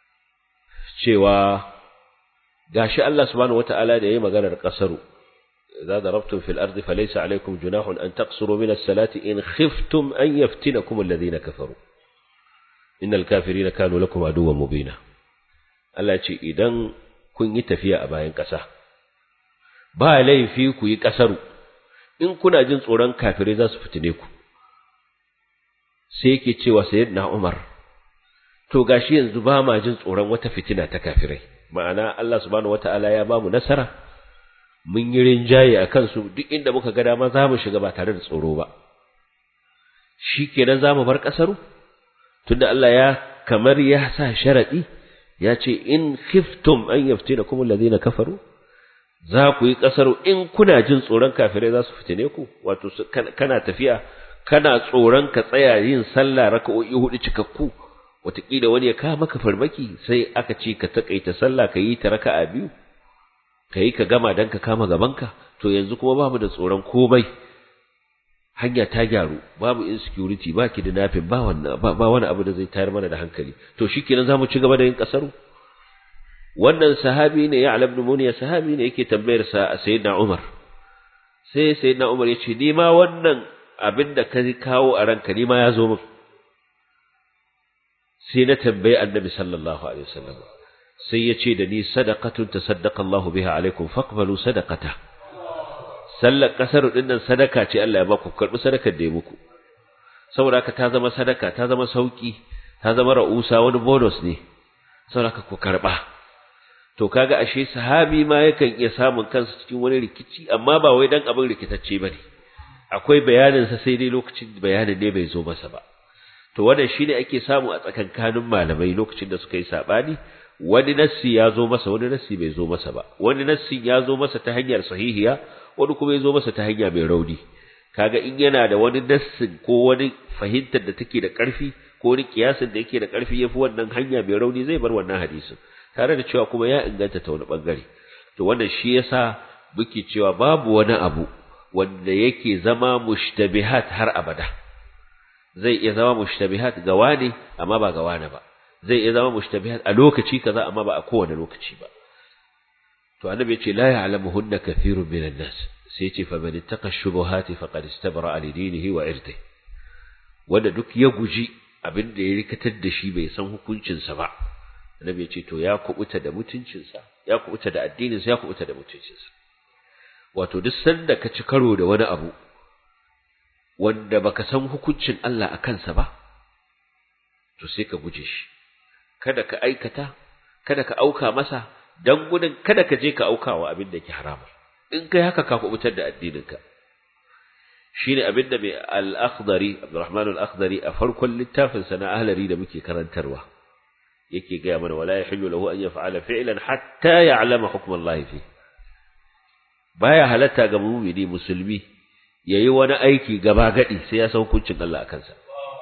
cewa gashi Allah subhanahu wata'ala da yayi maganar kasaru idza darabtum fil ardi falaysa alaykum junahun an taqsuru min as-salati in khiftum an yaftinakum alladhina kafaru innal kafirina kanu lakum aduwwan mubina Allah ce idan kun yi tafiya a bayan ƙasa ba laifi ku yi ƙasaru in kuna jin tsoron kafirai za su fitine ku sai yake cewa sayyidina Umar to gashi yanzu ba ma jin tsoron wata fitina ta kafirai ma'ana Allah subhanahu wata'ala ya bamu nasara mun yi rinjaye a kansu duk inda muka ga dama za mu shiga ba tare da tsoro ba shikenan za mu bar ƙasaru tunda Allah ya kamar ya sa sharadi ya ce in khiftum an yaftinakum alladhina kafaru za ku yi ƙasar in kuna jin tsoron kafirai za su fitine ku wato kana tafiya kana tsoron ka tsaya yin sallah raka'o'i hudu cikakku wataƙila wani ya kawo maka farmaki sai aka ce ka takaita sallah ka yi ta raka'a biyu ka yi ka gama dan ka kama gabanka to yanzu kuma ba mu da tsoron komai hanya ta gyaru babu insecurity ba ki da nafin ba wannan ba wani abu da zai tayar mana da hankali to shikenan zamu ci gaba da yin kasaru wannan sahabi ne ya ibn muniya sahabi ne yake tambayar sa sayyidina Umar sai sayyidina Umar yace ni ma wannan abin da ka kawo a ranka ni ma ya zo min sai na tambayi annabi sallallahu alaihi wasallam sai yace da ni sadaqatun tasaddaqa Allahu biha alaikum faqbalu sadaqata sallar kasar din nan sadaka ce Allah ya ba ku karbi sadakar da ya muku saboda haka ta zama sadaka ta zama sauki ta zama ra'usa wani bonus ne saboda haka ku karba to kaga ashe sahabi ma yakan iya samun kansa cikin wani rikici amma ba wai dan abin rikitacce bane akwai bayanin sa sai dai lokacin bayanin ne bai zo masa ba to wannan shine ake samu a tsakankanin malamai lokacin da suka yi sabani wani nassi ya zo masa wani nassi bai zo masa ba wani nassin ya zo masa ta hanyar sahihiya wani kuma ya zo masa ta hanya mai rauni kaga in yana da wani nassin ko wani fahimtar da take da ƙarfi ko wani kiyasin da yake da ƙarfi yafi wannan hanya mai rauni zai bar wannan hadisin tare da cewa kuma ya inganta ta wani bangare to wannan shi yasa muke cewa babu wani abu wanda yake zama mushtabihat har abada zai iya zama mushtabihat ga wani amma ba ga wani ba zai iya zama mushtabihat a lokaci kaza amma ba a kowane lokaci ba to annabi ya ce la ya'lamuhunna kathirun minan nas sai ce fa man ittaqa shubuhati faqad istabra li dinihi wa irdihi wanda duk ya guji abin da ya rikatar da shi bai san hukuncin sa ba annabi ya ce to ya kubuta da mutuncin sa ya kubuta da addinin sa ya kubuta da mutuncin sa wato duk sanda ka ci karo da wani abu wanda baka san hukuncin Allah a kansa ba to sai ka guje shi kada ka aikata kada ka auka masa dan gudun kada ka je ka aukawa abin da ke harama in kai haka ka kubutar da addininka shine abin da mai al-akhdari Abdurrahman al-akhdari a farkon littafin sa na ahlari da muke karantarwa yake ga mana wala yahillu lahu an yaf'ala fi'lan hatta ya'lama hukm Allah fi baya halatta ga mu'mini musulmi yayi wani aiki gaba gadi sai ya san hukuncin Allah akan sa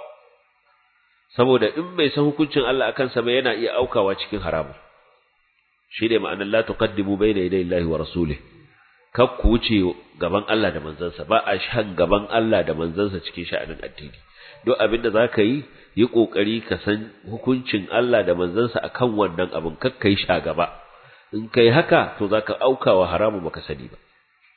saboda in bai san hukuncin Allah akan sa ba yana iya aukawa cikin haramun shi ne ma'anar la tuqaddimu bayna yaday Allahi wa rasulih kar ku wuce gaban Allah da manzansa ba a shan gaban Allah da manzansa cikin sha'anin addini duk abin da zaka yi yi kokari ka san hukuncin Allah da manzansa akan wannan abin kar kai sha gaba in kai haka to zaka auka wa haramu baka sani ba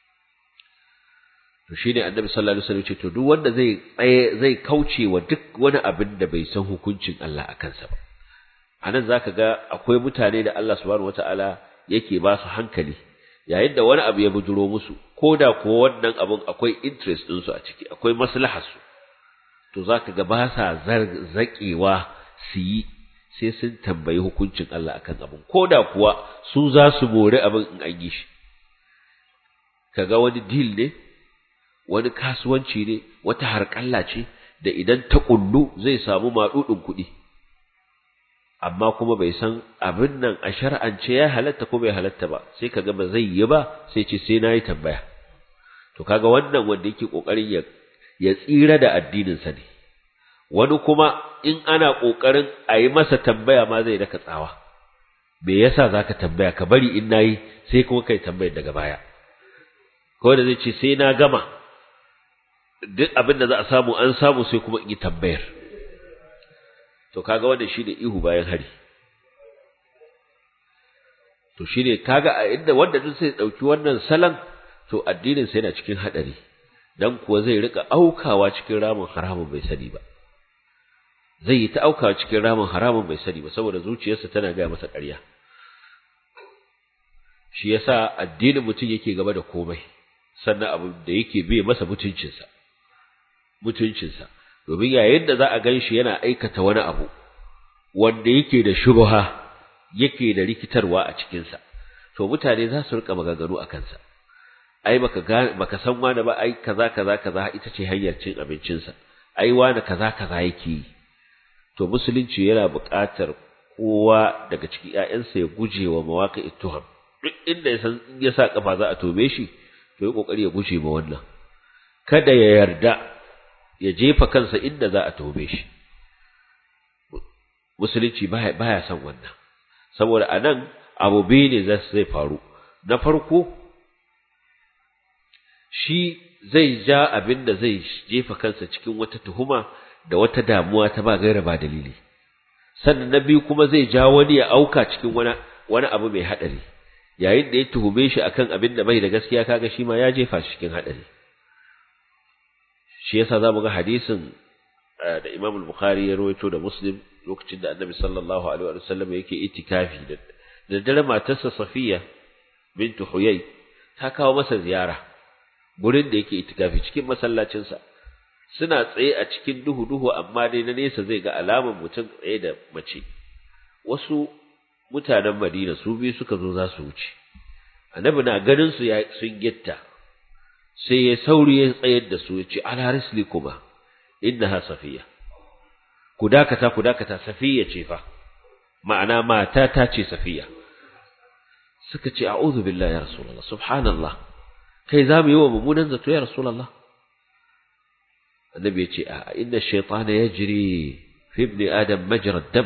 to shine annabi sallallahu alaihi wasallam ce to duk wanda zai zai kauce wa duk wani abin da bai san hukuncin Allah akan sa ba anan zaka ga akwai mutane da Allah subhanahu wataala yake ba su hankali yayin da wani abu ya bujuro musu koda ko wannan abun akwai interest din su a ciki akwai maslahar su to zaka ga ba sa zakewa su yi sai sun tambayi hukuncin Allah akan abun koda kuwa su za su more abin in an yi shi kaga wani deal ne wani kasuwanci ne wata harƙalla ce da idan ta kullu zai samu maɗuɗin kuɗi amma kuma bai san abin nan a shar'ance ya halatta ko bai halatta ba sai kaga ba zai yi ba sai ce sai nayi tambaya to kaga wannan wanda yake kokarin ya ya tsira da addinin sa ne wani kuma in ana kokarin a yi masa tambaya ma zai daka tsawa me yasa zaka tambaya ka bari in nayi sai kuma kai tambayar daga baya ko da zai ce sai na gama duk abin da za a samu an samu sai kuma in yi tambayar to kaga wannan shine ihu bayan hari to shine kaga a inda wanda duk sai dauki wannan salan to addinin sa yana cikin hadari dan kuwa zai rika aukawa cikin ramin haramun bai sani ba zai yi ta aukawa cikin ramin haramun bai sani ba saboda zuciyarsa tana gaya masa ƙarya shi yasa addinin mutum yake gaba da komai sannan abu da yake bai masa mutuncinsa mutuncinsa domin yayin da za a gan shi yana aikata wani abu wanda yake da shubha yake da rikitarwa a cikinsa to mutane za su rika maganganu a kansa ai baka baka san wani ba ai kaza kaza kaza ita ce hanyar cin abincinsa ai wani kaza kaza yake yi to musulunci yana buƙatar kowa daga cikin ƴaƴansa ya guje wa mawaqi'it tuham duk inda ya san in ya sa kafa za a tobe shi to yi kokari ya guje ma wannan kada ya yarda ya jefa kansa inda za a tobe shi musulunci baya baya son wannan saboda anan abu biyu ne zai faru na farko shi zai ja abin da zai jefa kansa cikin wata tuhuma da wata damuwa ta ba gaira ba dalili sannan na biyu kuma zai ja wani ya auka cikin wani wani abu mai hadari yayin da ya tuhume shi akan abin da bai da gaskiya kaga shi ma ya jefa shi cikin hadari shi yasa zamu ga hadisin da Imam al-Bukhari ya rawaito da Muslim lokacin da Annabi sallallahu alaihi wa sallam yake itikafi da da dare matarsa Safiya bintu Huyay ta kawo masa ziyara gurin da yake itikafi cikin masallacinsa suna tsaye a cikin duhu duhu amma dai na nesa zai ga alaman mutum tsaye da mace wasu mutanen Madina su biyu suka zo za su wuce annabi na ganin su sun gitta sai ya sauri ya tsayar da su ya ce ala rislikuma innaha safiya ku dakata ku dakata safiya ce fa ma'ana mata ta ce safiya suka ce a'udhu billahi ya rasulullah subhanallah kai za mu yi wa mummunan zato ya rasulullah annabi ya ce a inna shaytana yajri fi ibni adam majra dam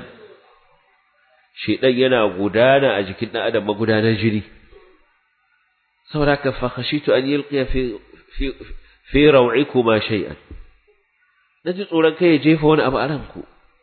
shedan yana gudana a jikin dan adam magudanar jini saboda ka fa khashitu an yulqiya fi fi fi raw'ikuma shay'an naji tsoron kai ya jefa wani abu a ranku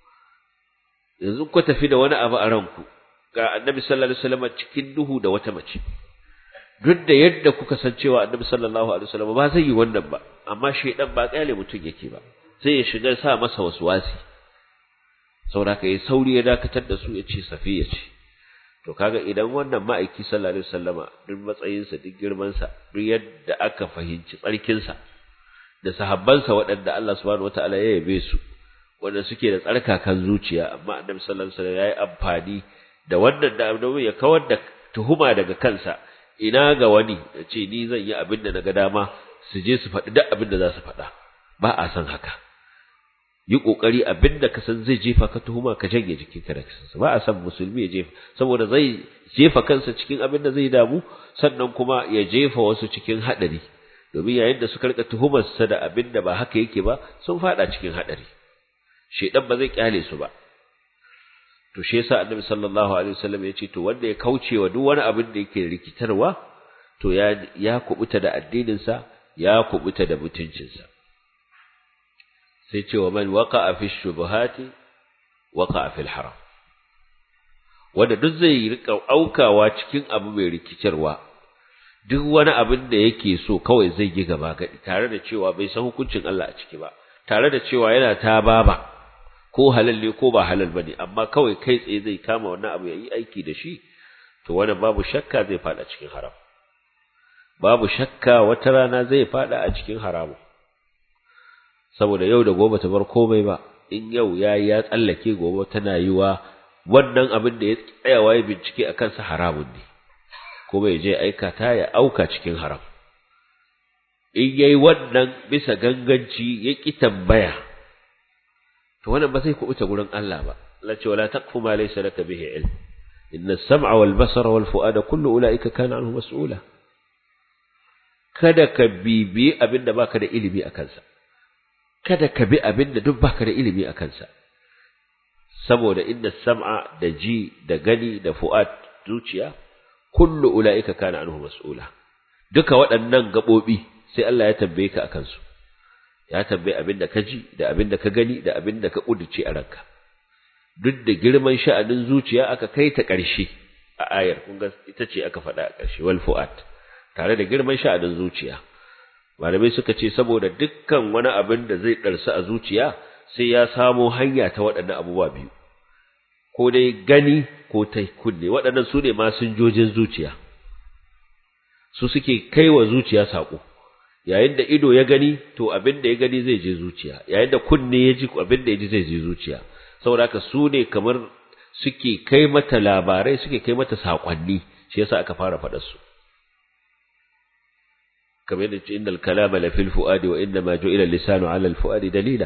yanzu ku tafi da wani abu a ranku ga annabi sallallahu alaihi wasallam cikin duhu da wata mace duk da yadda kuka san cewa annabi sallallahu alaihi wasallam ba zai yi wannan ba amma shedan ba kyale mutum yake ba sai ya shiga sa masa waswasi saboda kai sauri ya dakatar da su ya ce safiya ce to kaga idan wannan ma'aiki sallallahu alaihi wasallama duk matsayinsa duk girmansa duk yadda aka fahimci tsarkinsa da sahabbansa waɗanda Allah subhanahu wataala ya yabe su wanda suke da tsarkakan zuciya amma annabi sallallahu alaihi wasallam yayi amfani da wannan da annabi ya kawar da tuhuma daga kansa ina ga wani ya ce ni zan yi abin da naga dama su je su faɗi duk abin da za su faɗa ba a san haka yi kokari abin da ka san zai jefa ka tuhuma ka janye jikinka da kansa ba a san musulmi ya jefa saboda zai jefa kansa cikin abin da zai damu sannan kuma ya jefa wasu cikin haɗari domin yayin da suka rika tuhumarsa da abin da ba haka yake ba sun faɗa cikin haɗari shedan ba zai kyale su ba to shi yasa annabi sallallahu alaihi wasallam ya ce to wanda ya kauce wa duk wani abin da yake rikitarwa to ya ya kubuta da addinin sa ya kubuta da mutuncin sa sai ce wa man waqa'a fi shubuhati waqa'a fil haram wanda duk zai rika aukawa cikin abu mai rikitarwa duk wani abin da yake so kawai zai yi gaba gadi tare da cewa bai san hukuncin Allah a ciki ba tare da cewa yana ta baba ko halal ne ko ba halal bane amma kawai kai tsaye zai kama wannan abu yayi aiki da shi to wannan babu shakka zai fada cikin haram babu shakka wata rana zai fada a cikin haramu saboda yau da gobe ta bar komai ba in yau yayi ya tsallake gobe tana yiwa wannan abin da ya tsayawa ya bincike a kansa haramun ne kuma ya je aikata ya auka cikin haram in yayi wannan bisa ganganci ya ki tambaya to wannan ba zai kubuta gurin Allah ba Allah ce wala taqfu ma laysa laka bihi ilm inna as-sam'a wal basara wal fu'ada kullu ulaika kana anhu mas'ula kada ka bibi abinda baka da ilimi a kansa kada ka bi abinda duk baka da ilimi a kansa saboda inna as-sam'a da ji da gani da fu'ad zuciya kullu ulaika kana anhu mas'ula duka waɗannan gabobi sai Allah ya tambaye ka akan su ya tambaye abin da ka ji da abin da ka gani da abin da ka kuduce a ranka duk da girman sha'anin zuciya aka kai ta ƙarshe a ayar kun ga ita ce aka faɗa a ƙarshe wal fu'at tare da girman sha'anin zuciya malamai suka ce saboda dukkan wani abin da zai ɗarsa a zuciya sai ya samo hanya ta waɗannan abubuwa biyu ko dai gani ko ta kunne waɗannan su ne masinjojin zuciya su suke kai wa zuciya saƙo yayin da ido ya gani to abin da ya gani zai je zuciya yayin da kunne ya ji abin da ya ji zai je zuciya saboda haka su ne kamar suke kai mata labarai suke kai mata saƙonni shi yasa aka fara faɗar su kamar yadda ce innal kalama la fil fuadi wa inna ma ju'ila lisanu ala al fuadi dalila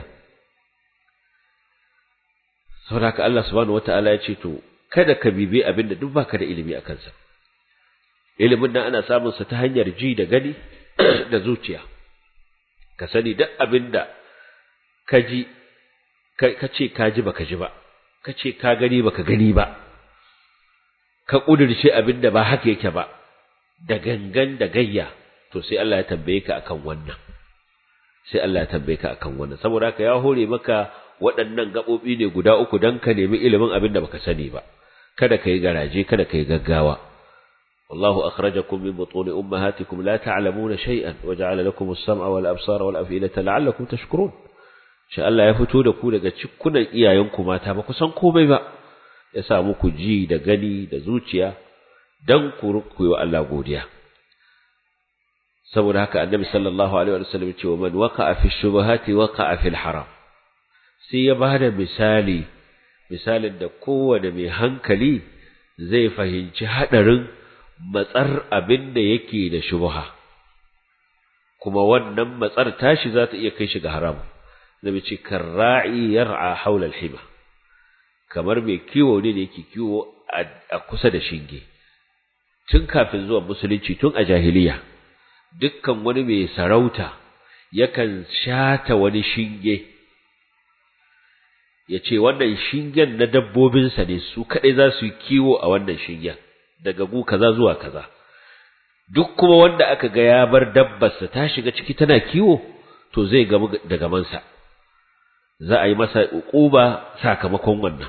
saboda haka Allah subhanahu wataala ya ce to kada ka bibi abin da duk baka da ilimi akan sa ilimin nan ana samun sa ta hanyar ji da gani da zuciya ka sani duk abin da ka ji ka ce ka ji baka ji ba ka ce ka gani baka gani ba ka kudirce abin da ba haka yake ba da gangan da gayya to sai Allah ya tambaye ka akan wannan sai Allah ya tambaye ka akan wannan saboda haka ya hore maka waɗannan gaɓoɓi ne guda uku don ka nemi ilimin abin da baka sani ba kada ka yi garaje kada ka yi gaggawa والله أخرجكم من بطون أمهاتكم لا تعلمون شيئا وجعل لكم السمع والأبصار والأفئدة لعلكم تشكرون شاء الله يفتو da ku daga cikunan iyayenku mata ba ku san komai ba ya sa muku ji da gani da zuciya dan ku rukuyi wa Allah godiya saboda haka annabi sallallahu alaihi wa sallam ce wa man waqa'a fi shubuhati waqa'a fil haram sai ya bada misali misalin da kowane mai hankali zai fahimci hadarin matsar abin da yake da shubha kuma wannan matsar tashi za ta iya kai shi ga haram nabi ce karra'i yar'a haula al-hima kamar mai kiwo ne da yake kiwo a kusa da shinge tun kafin zuwa musulunci tun a jahiliya dukkan wani mai sarauta yakan shata wani shinge ya ce wannan shingen na dabbobinsa ne su kaɗai za su yi kiwo a wannan shingen daga gu kaza zuwa kaza duk kuma wanda aka ga ya bar dabbarsa ta shiga ciki tana kiwo to zai gamu da gamansa za a yi masa uquba sakamakon wannan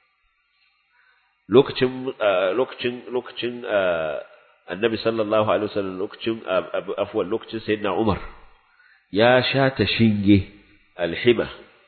lokacin lokacin lokacin annabi sallallahu alaihi wasallam lokacin afwan lokacin sayyidina Umar ya shata shinge alhima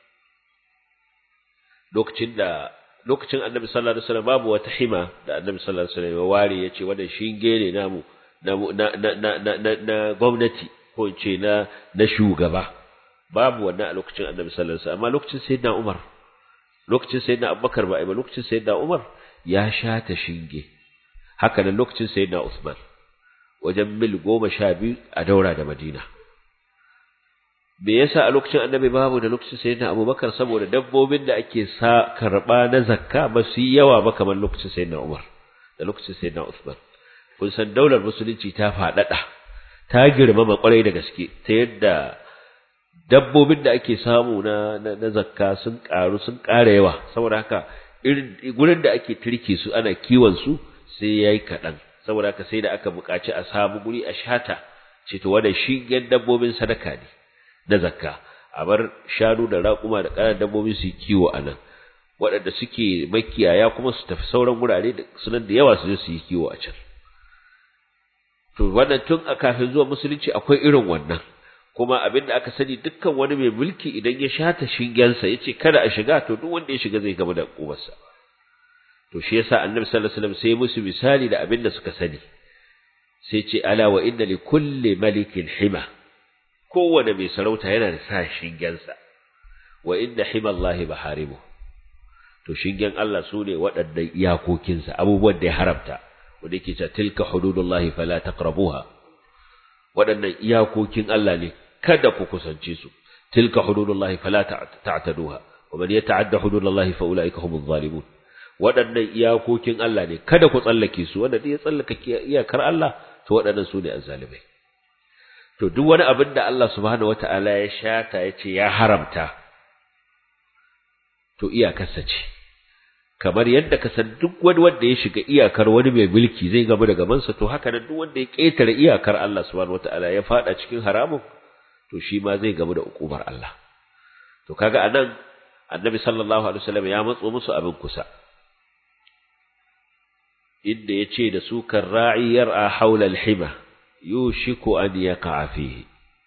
lokacin da lokacin annabi sallallahu alaihi wasallam babu wata hima da annabi sallallahu alaihi wasallam ya ware yace wannan shinge ne namu na na na na na gwamnati ko ce na na shugaba babu wannan a lokacin annabi sallallahu alaihi wasallam amma lokacin sayyidina Umar lokacin sayyidina Abubakar ba ai ba lokacin sayyidina Umar ya shata shinge haka nan lokacin sayyidina Uthman wajen mil goma sha biyu a daura da Madina me yasa a lokacin annabi babu da lokacin sayyidina Abubakar saboda dabbobin da ake sa karba na zakka ba su yi yawa ba kamar lokacin sayyidina Umar da lokacin sayyidina Uthman kun san daular musulunci ta faɗaɗa ta girmama kwarai da gaske ta yadda dabbobin da ake samu na na zakka sun karu sun ƙara yawa saboda haka irin gurin da ake turke su ana kiwon su sai yayi kaɗan saboda haka sai da aka buƙaci a samu guri a shata ce to wannan shingen dabbobin sadaka ne na zakka a bar shanu da raƙuma da ƙananan dabbobi su yi kiwo a nan waɗanda suke makiyaya kuma su tafi sauran wurare da sunan da yawa su je su yi kiwo a can to wannan tun a kafin zuwa musulunci akwai irin wannan kuma abin da aka sani dukkan wani mai mulki idan ya shata shingensa ya ce kada a shiga to duk wanda ya shiga zai gama da ƙubarsa to shi yasa annabi sallallahu alaihi wasallam sai musu misali da abin da suka sani sai ce ala wa inna li kulli malikin hima kowane mai sarauta yana da sa shingensa wa inna hima Allah baharimu to shingen Allah su ne waɗannan iyakokinsa abubuwan da ya haramta wanda yake cewa tilka hududullahi fala taqrabuha waɗannan iyakokin Allah ne kada ku kusance su tilka hududullahi fala ta'taduha wa man yata'adda hududallahi fa ulaika humuz zalimun waɗannan iyakokin Allah ne kada ku tsallake su wanda ya tsallaka iyakar Allah to waɗannan su ne azzalimai to duk wani abin da Allah subhanahu wata'ala ya shata ya ce ya haramta to iyakarsa ce kamar yadda ka san duk wani wanda ya shiga iyakar wani mai mulki zai gaba da gabansa to haka nan duk wanda ya ƙetare iyakar Allah subhanahu wata'ala ya fada cikin haramun to shi ma zai gaba da ukubar Allah to kaga anan annabi sallallahu alaihi wasallam ya matso musu abin kusa inda ya ce da su kan ra'iyar a haula alhima yushiku an yaqa fihi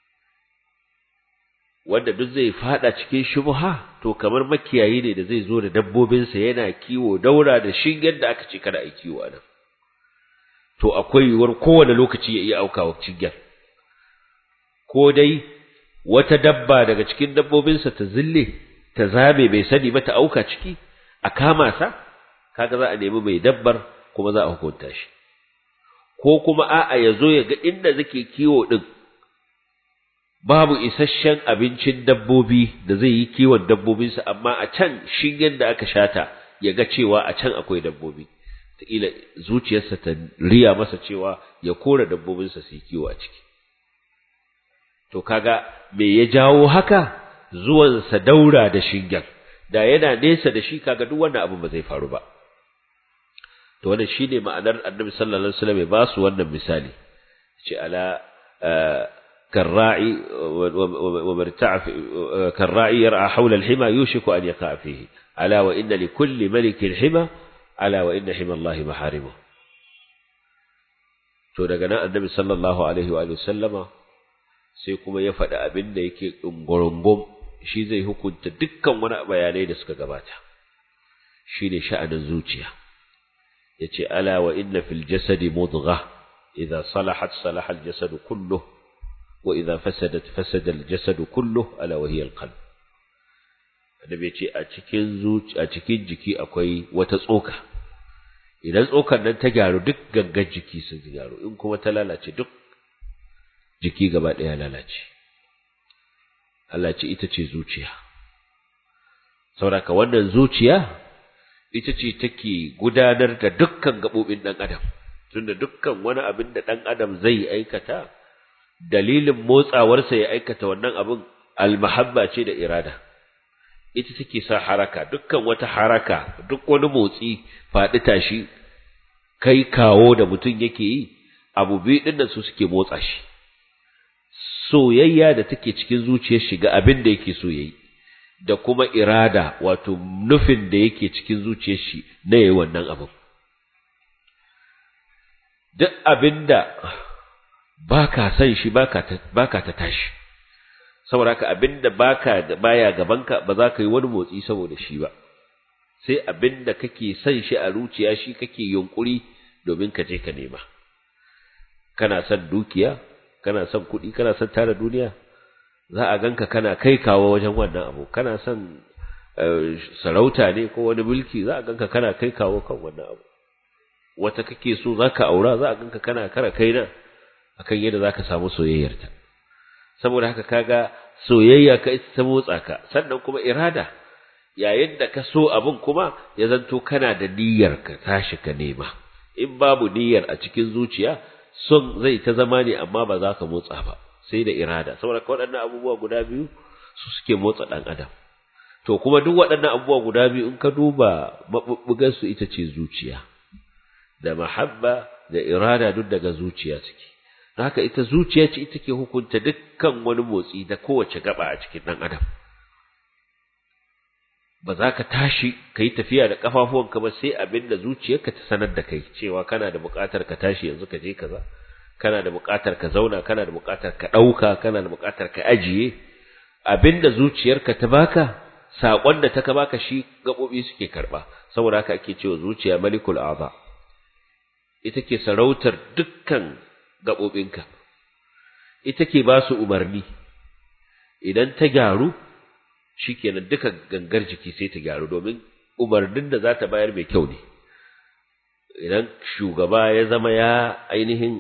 wanda duk zai fada cikin shubha to kamar makiyayi ne da zai zo da dabbobinsa yana kiwo daura da shingen da aka ce kada a kiwo anan to akwai yiwuwar kowane lokaci ya iya aukawa shingen ko dai wata dabba daga cikin dabbobinsa ta zille ta zame bai sani ba ta auka ciki a kama sa kaga za a nemi mai dabbar kuma za a hukunta shi ko kuma a'a ya zo ya ga inda zake kiwo din babu isasshen abincin dabbobi da zai yi kiwon dabbobinsa amma a can shingen da aka shata ya ga cewa a can akwai dabbobi ila zuciyarsa ta riya masa cewa ya kora dabbobinsa su yi kiwo a ciki to kaga me ya jawo haka zuwansa daura da shingen da yana nesa da shi kaga duk wannan abu ba zai faru ba to wannan shine ma'anar annabi sallallahu alaihi wasallam ya ba su wannan misali ce ala كالراعي ومرتع كالراعي يرعى حول الحمى يوشك أن يقع فيه ألا وإن لكل ملك حمى ألا وإن حمى الله محارمه to daga nan annabi sallallahu alaihi wa sallama sai kuma ya faɗi abin da yake ɗungurungum shi zai hukunta dukkan wani bayanai da suka gabata shine sha'anin zuciya yace ala wa inna fil jasadi mudghah idza salahat salaha al jasadu kulluhu وإذا فسدت فسد الجسد كله ألا وهي القلب annabi ce a cikin zuci a cikin jiki akwai wata tsoka idan tsokar nan ta gyaru duk gangan jiki sun gyaru in kuma ta lalace duk jiki gaba ɗaya lalace Allah ce ita ce zuciya sauraka wannan zuciya ita ce take gudanar da dukkan gaɓoɓin ɗan adam tunda dukkan wani abin da ɗan adam zai aikata dalilin motsawarsa ya aikata wannan abin almahabba ce da irada ita take sa haraka dukkan wata haraka duk wani motsi faɗi tashi kai kawo da mutum yake yi abu biyu ɗin nan su suke motsa shi soyayya da take cikin zuciyar shi ga abin da yake so yayi da kuma irada wato nufin da yake cikin zuciyar shi na yayi wannan abin duk abinda baka san shi baka ta baka ta tashi saboda haka abinda baka da baya gabanka ba za ka yi wani motsi saboda shi ba sai abinda kake son shi a zuciya shi kake yunkuri domin ka je ka nema kana son dukiya kana son kuɗi kana son tara duniya za a ganka kana kai kawo wajen wannan abu kana son sarauta ne ko wani mulki za a ganka kana kai kawo kan wannan abu wata kake so za ka aura za a ganka kana kara kaina akan yadda za ka samu soyayyarta saboda haka kaga soyayya ka ita ta motsa ka sannan kuma irada yayin da ka so abin kuma ya zanto kana da niyyar ka tashi ka nema in babu niyyar a cikin zuciya son zai ta zama ne amma ba za ka motsa ba sai da irada saboda waɗannan abubuwa guda biyu su suke motsa ɗan adam to kuma duk waɗannan abubuwa guda biyu in ka duba maɓuɓɓugar su ita ce zuciya da mahabba da irada duk daga zuciya suke haka ita zuciya ce ita ke hukunta dukkan wani motsi da kowace gaba a cikin ɗan adam ba za ka tashi ka yi tafiya da ƙafafuwanka ba sai abin da zuciyarka ta sanar da kai cewa kana da buƙatar ka tashi yanzu ka je kaza kana da buƙatar ka zauna kana da buƙatar ka ɗauka kana da buƙatar ka ajiye abin da zuciyarka ta baka saƙon da ta ka baka shi gaɓoɓi suke karɓa saboda haka ake cewa zuciya malikul a'za ita ke sarautar dukkan gaɓoɓinka ita ke ba su umarni idan ta gyaru shikenan duka gangar jiki sai ta gyaru domin umarnin da za ta bayar mai kyau ne idan shugaba ya zama ya ainihin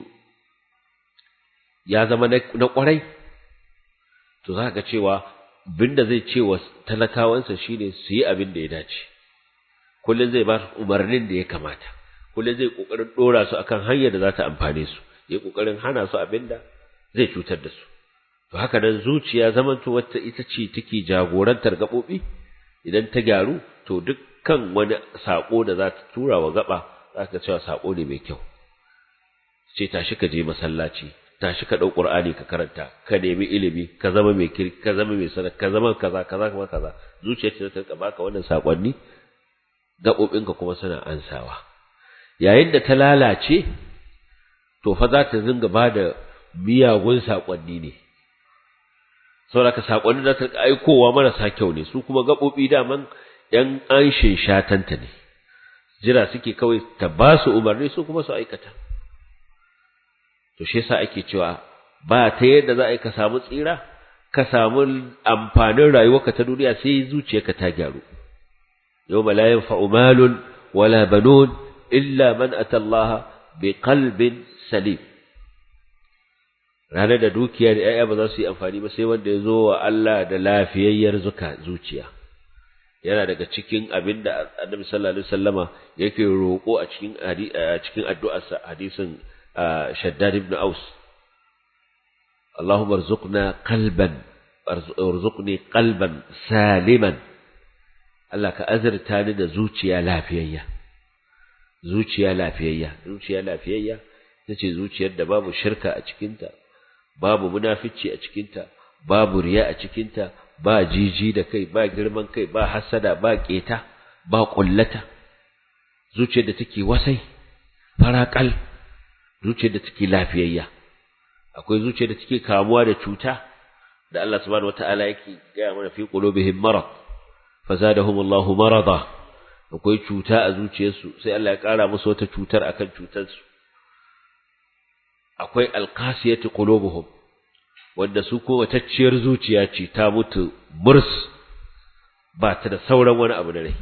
ya zama na kwarai to za ga cewa abin da zai ce wa talakawansa shine su yi abin da ya dace kullum zai bar umarnin da ya kamata kullum zai kokarin dora su akan hanyar da za ta amfane su ya kokarin hana su abin da zai cutar da su to haka nan zuciya zamanto wata ita ce take jagorantar gaɓoɓi idan ta gyaru to dukkan wani saƙo da za ta tura wa gaba za ka cewa saƙo ne mai kyau ce tashi ka je masallaci tashi ka ɗau ƙur'ani ka karanta ka nemi ilimi ka zama mai kirki ka zama mai sanar ka zama kaza kaza kuma kaza zuciya ce ta baka wannan saƙonni gaɓoɓinka kuma suna ansawa yayin da ta lalace to fa za ta zinga ba da miyagun saƙonni ne saboda saƙonni da ta aikowa marasa kyau ne su kuma gaɓoɓi daman ‘yan anshin shatanta ne jira suke kawai ta ba su umarni su kuma su aikata to shi yasa ake cewa ba ta yadda za a yi ka samu tsira ka samu amfanin rayuwarka ta duniya sai zuciyarka ta gyaru yawma la yanfa'u malun wala banun illa man atallaha bi qalbin salim ranar da dukiya da ‘ya'ya ba za su yi amfani ba sai wanda ya zo wa Allah da lafiyayyar zuka zuciya yana daga cikin abin da annabi sallallahu alaihi wasallama yake roƙo a cikin a cikin addu'arsa hadisin shaddad ibn aus اللهم ارزقنا قلبا ارزقني قلبا سالما Allah ka azurta ni da zuciya lafiyayya zuciya lafiyayya zuciya lafiyayya tace zuciyar da babu shirka a cikinta babu munafici a cikinta babu riya a cikinta ba jiji da kai ba girman kai ba hasada ba keta ba kullata zuciyar da take wasai farakal zuciyar da take lafiyayya akwai zuciyar da take kamuwa da cuta da Allah subhanahu wataala yake gaya mana fi qulubihim marad fazadahum Allahu marada akwai cuta a zuciyarsu sai Allah ya kara musu wata cutar akan cutarsu akwai alqasiyatu qulubuhum wanda su ko watacciyar zuciya ce ta mutu murs ba ta da sauran wani abu da rai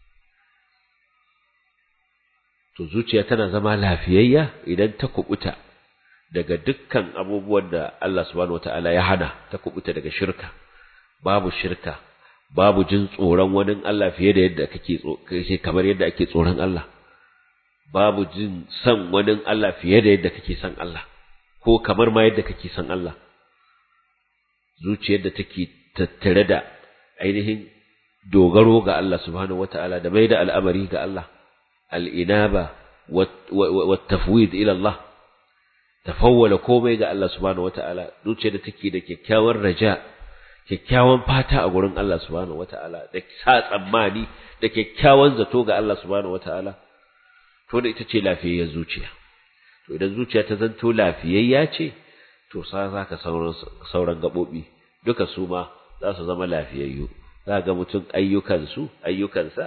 to zuciya tana zama lafiyayya idan ta kubuta daga dukkan abubuwan da Allah subhanahu wataala ya hana ta kubuta daga shirka babu shirka babu jin tsoron wani Allah fiye da yadda kake kake kamar yadda ake tsoron Allah babu jin san wani Allah fiye da yadda kake san Allah ko kamar ma yadda kake san Allah zuciyar da take tattare da ainihin dogaro ga Allah subhanahu wataala da mai da al'amari ga Allah al'inaba wa tafwid ila Allah tafawwala komai ga Allah subhanahu wataala zuciyar da take da kyakkyawan raja kyakkyawan fata a gurin Allah subhanahu wataala da sa tsammani da kyakkyawan zato ga Allah subhanahu wataala to da ita ce lafiyayyar zuciya to idan zuciya ta zanto lafiyayya ce to sa zaka sauran sauran gabobi duka su ma za su zama lafiyayyu za ga mutum ayyukansu ayyukansa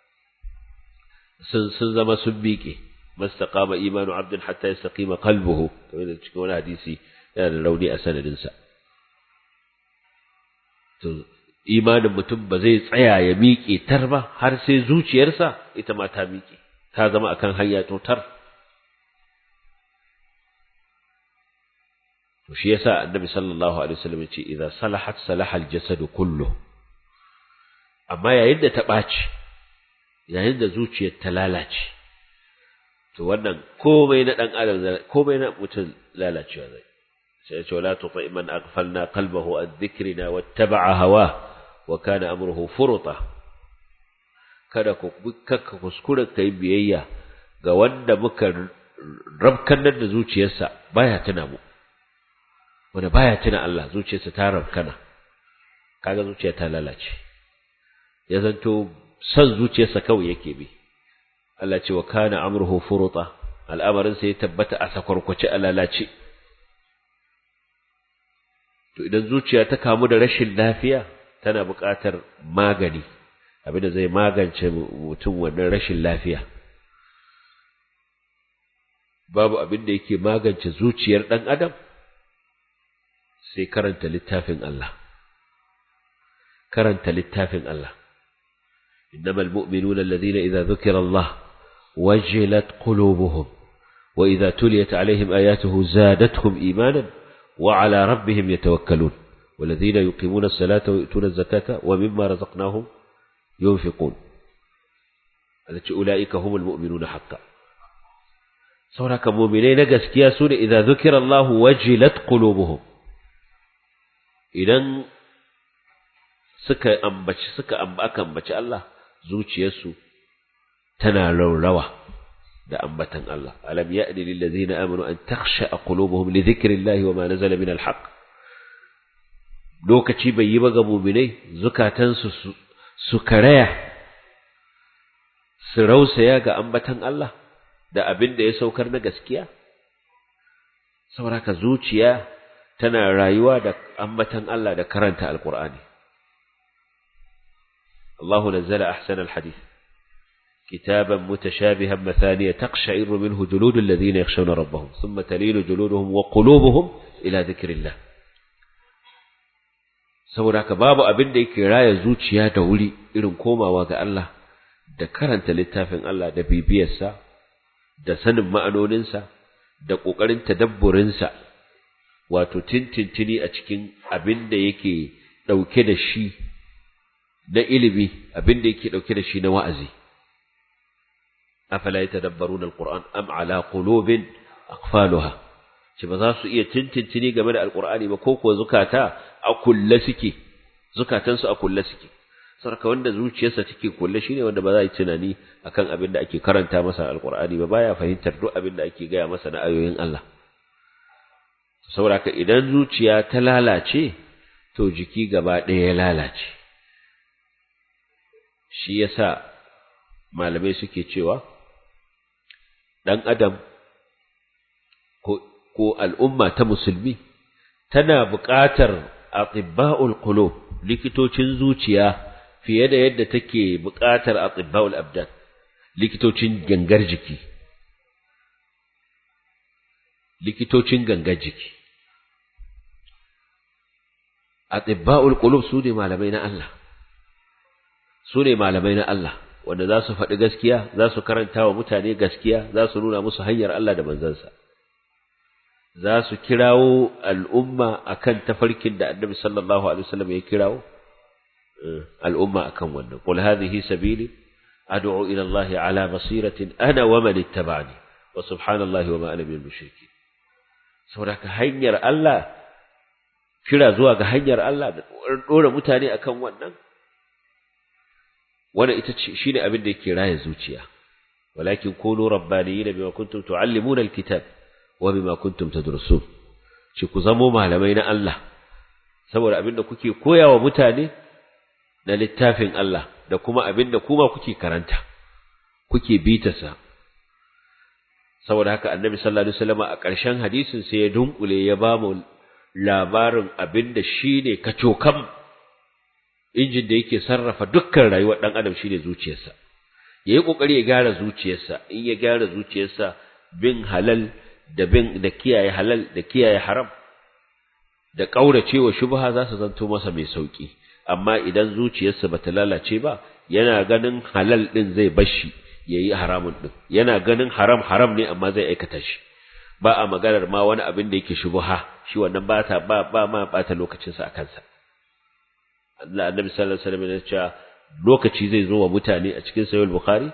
sun sun zama sun miƙe mastaqama imanu abdin hatta yastaqima qalbuhu kamar da cikin wani hadisi yana da rauni a sanadin sa to imanin mutum ba zai tsaya ya miƙe tar ba har sai zuciyarsa ita ma ta miƙe ta zama akan hanya to tar to shi yasa annabi sallallahu alaihi wasallam ya ce idza salahat salaha al-jasad kullu amma yayin da ta ɓaci yayin da zuciyar ta lalace to wannan komai na dan adam komai na mutum lalacewa zai sai ya ce wala tuti man aghfalna qalbahu an dhikrina wattaba'a hawa wa kana amruhu furuta kada ku kakka kuskure kai biyayya ga wanda muka rabkanar da zuciyarsa baya tuna mu wanda baya tuna Allah zuciyarsa ta rabkana kaga zuciya ta lalace ya zanto son zuciyarsa kawai yake bi Allah ce wa kana amruhu furuta al'amarin sai ya tabbata a sakwarkwace a lalace to idan zuciya ta kamu da rashin lafiya tana buƙatar magani abinda zai magance mutum wannan rashin lafiya babu abin da yake magance zuciyar ɗan adam sai karanta littafin Allah karanta littafin Allah إنما المؤمنون الذين إذا ذكر الله وجلت قلوبهم وإذا تليت عليهم آياته زادتهم إيمانا وعلى ربهم يتوكلون والذين يقيمون الصلاة ويؤتون الزكاة ومما رزقناهم ينفقون التي أولئك هم المؤمنون حقا سورك مؤمنين قسكيا سورة إذا ذكر الله وجلت قلوبهم إذن suka ambaci suka aka ambaci Allah zuciyarsu tana raurawa da ambatan Allah alam ya'ni lil ladzina amanu an takhsha qulubuhum li dhikrillahi wama nazala min alhaq lokaci bai yi ba ga mu'minai zukatansu su karaya su rausaya ga ambatan Allah da abin da ya saukar na gaskiya saboda haka zuciya tana rayuwa da ambatan Allah da karanta alqur'ani Allahu nazzala ahsana alhadith كتابا متشابها مثانية تقشعر منه جلود الذين يخشون ربهم ثم تلين جلودهم وقلوبهم إلى ذكر الله saboda haka babu abin da yake raya zuciya da wuri irin komawa ga Allah da karanta littafin Allah da bibiyarsa da sanin ma'anoninsa da ƙoƙarin tadabburinsa wato tintintini a cikin abin da yake ɗauke da shi na ilimi abin da yake ɗauke da shi na wa'azi afala yatadabbaruna alquran am ala qulubin aqfaluha ce ba za su iya tintintini game da alqur'ani ba ko kuwa zukata a kulle suke zukatansu a kulle suke sarka wanda zuciyarsa take kulle shine wanda ba za yi tunani akan abin da ake karanta masa alqur'ani ba baya fahimtar duk abin da ake gaya masa na ayoyin Allah saboda idan zuciya ta lalace to jiki gaba ɗaya ya lalace shi yasa malamai suke cewa ɗan adam ko al'umma ta musulmi tana buƙatar atibba'ul qulub likitocin zuciya fiye da yadda take buƙatar atibba'ul abdan likitocin gangar jiki likitocin gangar jiki atibba'ul qulub su ne malamai na Allah su ne malamai na Allah wanda za su faɗi gaskiya za su karanta wa mutane gaskiya za su nuna musu hanyar Allah da manzansa za su kirawo al'umma akan tafarkin da annabi sallallahu alaihi wasallam ya kirawo al'umma akan wannan qul hadhihi sabili ad'u ila Allah ala basiratin ana wa man ittaba'ani wa subhanallahi wa ma ana minal mushrikeen saboda ka hanyar Allah kira zuwa ga hanyar Allah da dora mutane akan wannan wannan ita ce shine abin da yake raye zuciya walakin kunu rabbaniyina bima kuntum tuallimuna alkitab wa bima kuntum tadrusun shi ku zamo malamai na Allah saboda abin da kuke koyawa mutane na littafin Allah da kuma abin da kuma kuke karanta kuke bitasa saboda haka annabi sallallahu alaihi wasallam a ƙarshen hadisin sai ya dunkule ya ba mu labarin abin da shine kacokam injin da yake sarrafa dukkan rayuwar ɗan adam shine zuciyarsa yayi kokari ya gyara zuciyarsa in ya gyara zuciyarsa bin halal da bin da kiyaye halal da kiyaye haram da kauracewa shubha za su zanto masa mai sauki amma idan zuciyarsa bata lalace ba yana ganin halal din zai bashi yayi haramun din yana ganin haram haram ne amma zai aikata shi ba a maganar ma wani abin da yake shubha shi wannan ba ta ba ba ma bata lokacinsa a kansa Allah annabi sallallahu alaihi wasallam ya ce lokaci zai zo wa mutane a cikin sahih bukhari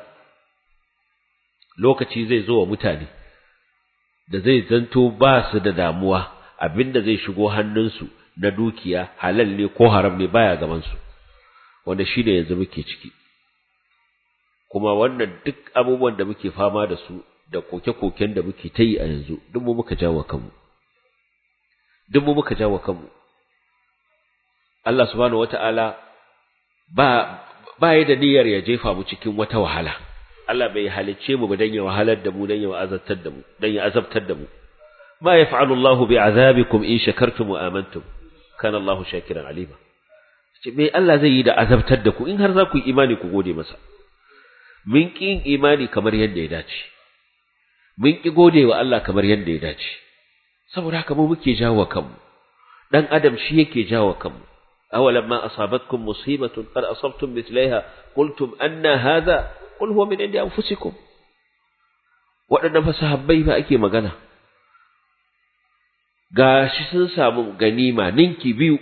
lokaci zai zo wa mutane da zai zanto ba su da damuwa abinda zai shigo hannunsu na dukiya halal ne ko haram ne baya gaban su wanda shine yanzu muke ciki kuma wannan duk abubuwan da muke fama da su da koke-koken da muke ta yi a yanzu duk mu muka jawo kanmu duk mu muka jawo kanmu Allah subhanahu wata'ala ba ba yi da niyyar ya jefa mu cikin wata wahala Allah bai halicce mu dan ya wahalar da mu dan ya azabtar da mu dan ya azabtar da mu ma yaf'alu Allahu bi'azabikum in shakartum wa amantum kana Allahu shakiran alima ce me Allah zai yi da azabtar da ku in har za ku yi imani ku gode masa mun ki yin imani kamar yadda ya dace mun ki gode wa Allah kamar yadda ya dace saboda haka mu muke jawo kanmu dan adam shi yake jawo kanmu أولما أصابتكم مصيبة قد أصبتم مثليها قلتم أن هذا قل هو من عند أنفسكم waɗannan fasahabbai ba ake magana ga shi sun samu ganima ninki biyu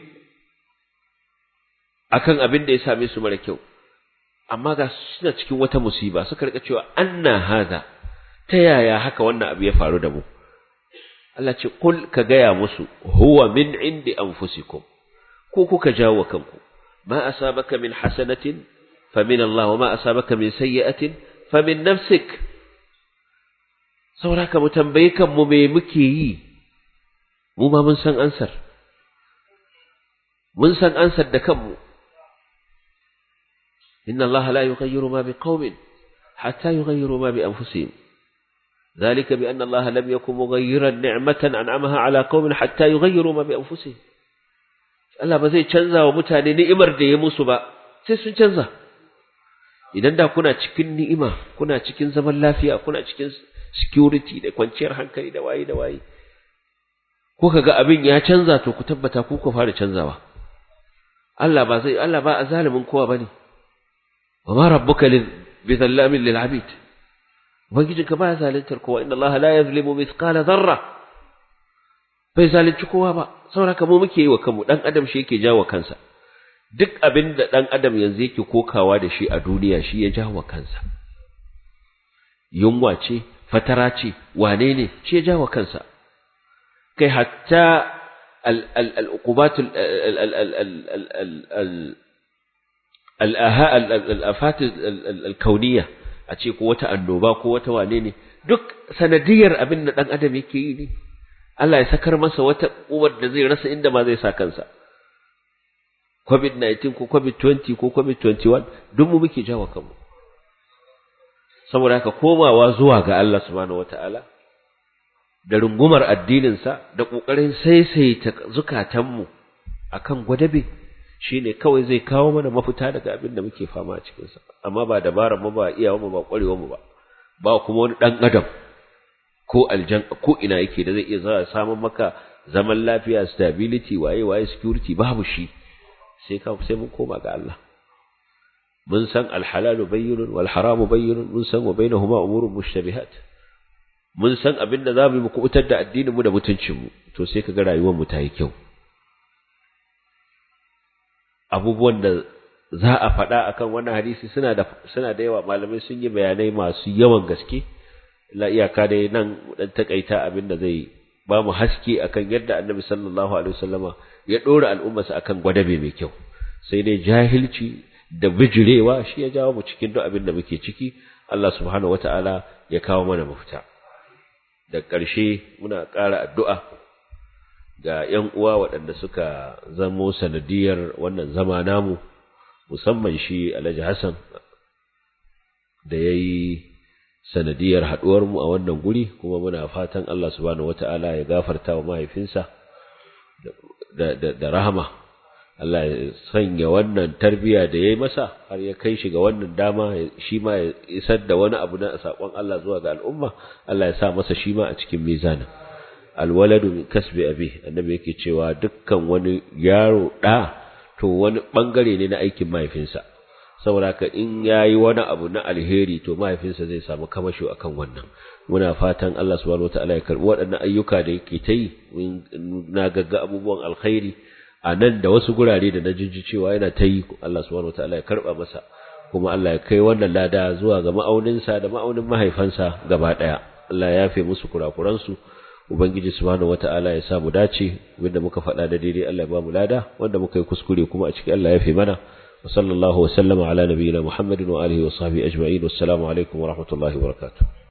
akan abin da ya same su mara kyau amma ga suna cikin wata musiba suka rika cewa anna haza ta yaya haka wannan abu ya faru da mu Allah ce kul ka gaya musu huwa min indi anfusikum ko kuka jawo kanku ma asabaka min hasanatin fa min Allah wa ma asabaka min sayyi'atin fa min nafsik saboda mu tambaye kanmu me muke yi mu ma mun san ansar mun san ansar da kanmu inna Allah la yughayyiru ma biqaumin hatta yughayyiru ma bi anfusihim ذلك بأن الله لم يكن مغيرا نعمة أنعمها على قوم حتى يغيروا ما بأنفسهم Allah ba zai canza wa mutane ni'imar da ya musu ba sai sun canza idan da kuna cikin ni'ima kuna cikin zaman lafiya kuna cikin security da kwanciyar hankali da waye da waye kuka ga abin ya canza to ku tabbata ku ku fara canzawa Allah ba zai Allah ba azalimin kowa bane wa ma rabbuka bi zallamin lil abid ubangijinka ba zalintar kowa inna Allah la yazlimu mithqala dharra bai zalunci kowa ba saboda mu muke yi wa kanmu dan adam shi yake jawo kansa duk abin da dan adam yanzu yake kokawa da shi a duniya shi ya jawo kansa yunwa ce fatara ce wane ne shi ya jawo kansa kai hatta al-uqubat al-afat al-kauniyya a ce ko wata annoba ko wata wane ne duk sanadiyar abin da dan adam yake yi ne Allah ya sakar masa wata uwar da zai rasa inda ma zai sa kansa covid-19 ko covid-20 ko covid-21 duk mu muke jawo kanmu saboda haka komawa zuwa ga Allah subhanahu wataala da rungumar addininsa da ƙoƙarin saisaita zukatanmu akan gwadabe shine kawai zai kawo mana mafita daga abin da muke fama a cikinsa amma ba dabarar mu ba iyawa mu ba ƙwarewar mu ba ba kuma wani ɗan adam ko aljan ko ina yake da zai iya zama samun maka zaman lafiya stability waye waye security babu shi sai ka sai mun koma ga Allah mun san alhalalu bayyinun wal haramu bayyinun mun san wa bainahuma umurun mushtabihat mun san abin da zamu mu kubutar da addinin mu da mutuncin mu to sai kaga rayuwar mu ta yi kyau abubuwan da za a faɗa akan wannan hadisi suna da suna da yawa malamai sun yi bayanai masu yawan gaske la iyaka dai nan dan takaita abin da zai ba mu haske akan yadda annabi sallallahu alaihi wasallama ya dora al'ummarsa akan gwadabe mai kyau sai dai jahilci da bijirewa shi ya jawo mu cikin duk abin da muke ciki Allah subhanahu wataala ya kawo mana mafita da ƙarshe muna ƙara addu'a ga ‘yan uwa waɗanda suka zamo sanadiyar wannan zama namu musamman shi Alhaji Hassan da ya yi sanadiyar haɗuwarmu a wannan guri kuma muna fatan Allah subhanahu wata'ala ya gafarta wa mahaifinsa da rahama Allah ya sanya wannan tarbiya da ya yi masa har ya kai shi ga wannan dama shi ma ya isar da wani abu na saƙon Allah zuwa ga al'umma Allah ya sa masa shi ma a cikin mizanin alwaladu min kasbi abi annabi yake cewa dukkan wani yaro ɗa to wani ɓangare ne na aikin mahaifinsa saboda ka in yayi wani abu na alheri to mahaifinsa zai samu kamasho akan wannan muna fatan Allah subhanahu wataala ya karbi waɗannan ayyuka da yake ta yi na gagga abubuwan alkhairi a nan da wasu gurare da na jinji cewa yana ta yi Allah subhanahu wataala ya karba masa kuma Allah ya kai wannan lada zuwa ga ma'auninsa da ma'aunin mahaifansa gaba ɗaya Allah ya yafe musu kurakuransu ubangiji subhanahu wataala ya sa mu dace wanda muka faɗa da daidai Allah ya ba mu lada wanda muka yi kuskure kuma a cikin Allah ya yafe mana وصلى الله وسلم على نبينا محمد وآله وصحبه أجمعين والسلام عليكم ورحمة الله وبركاته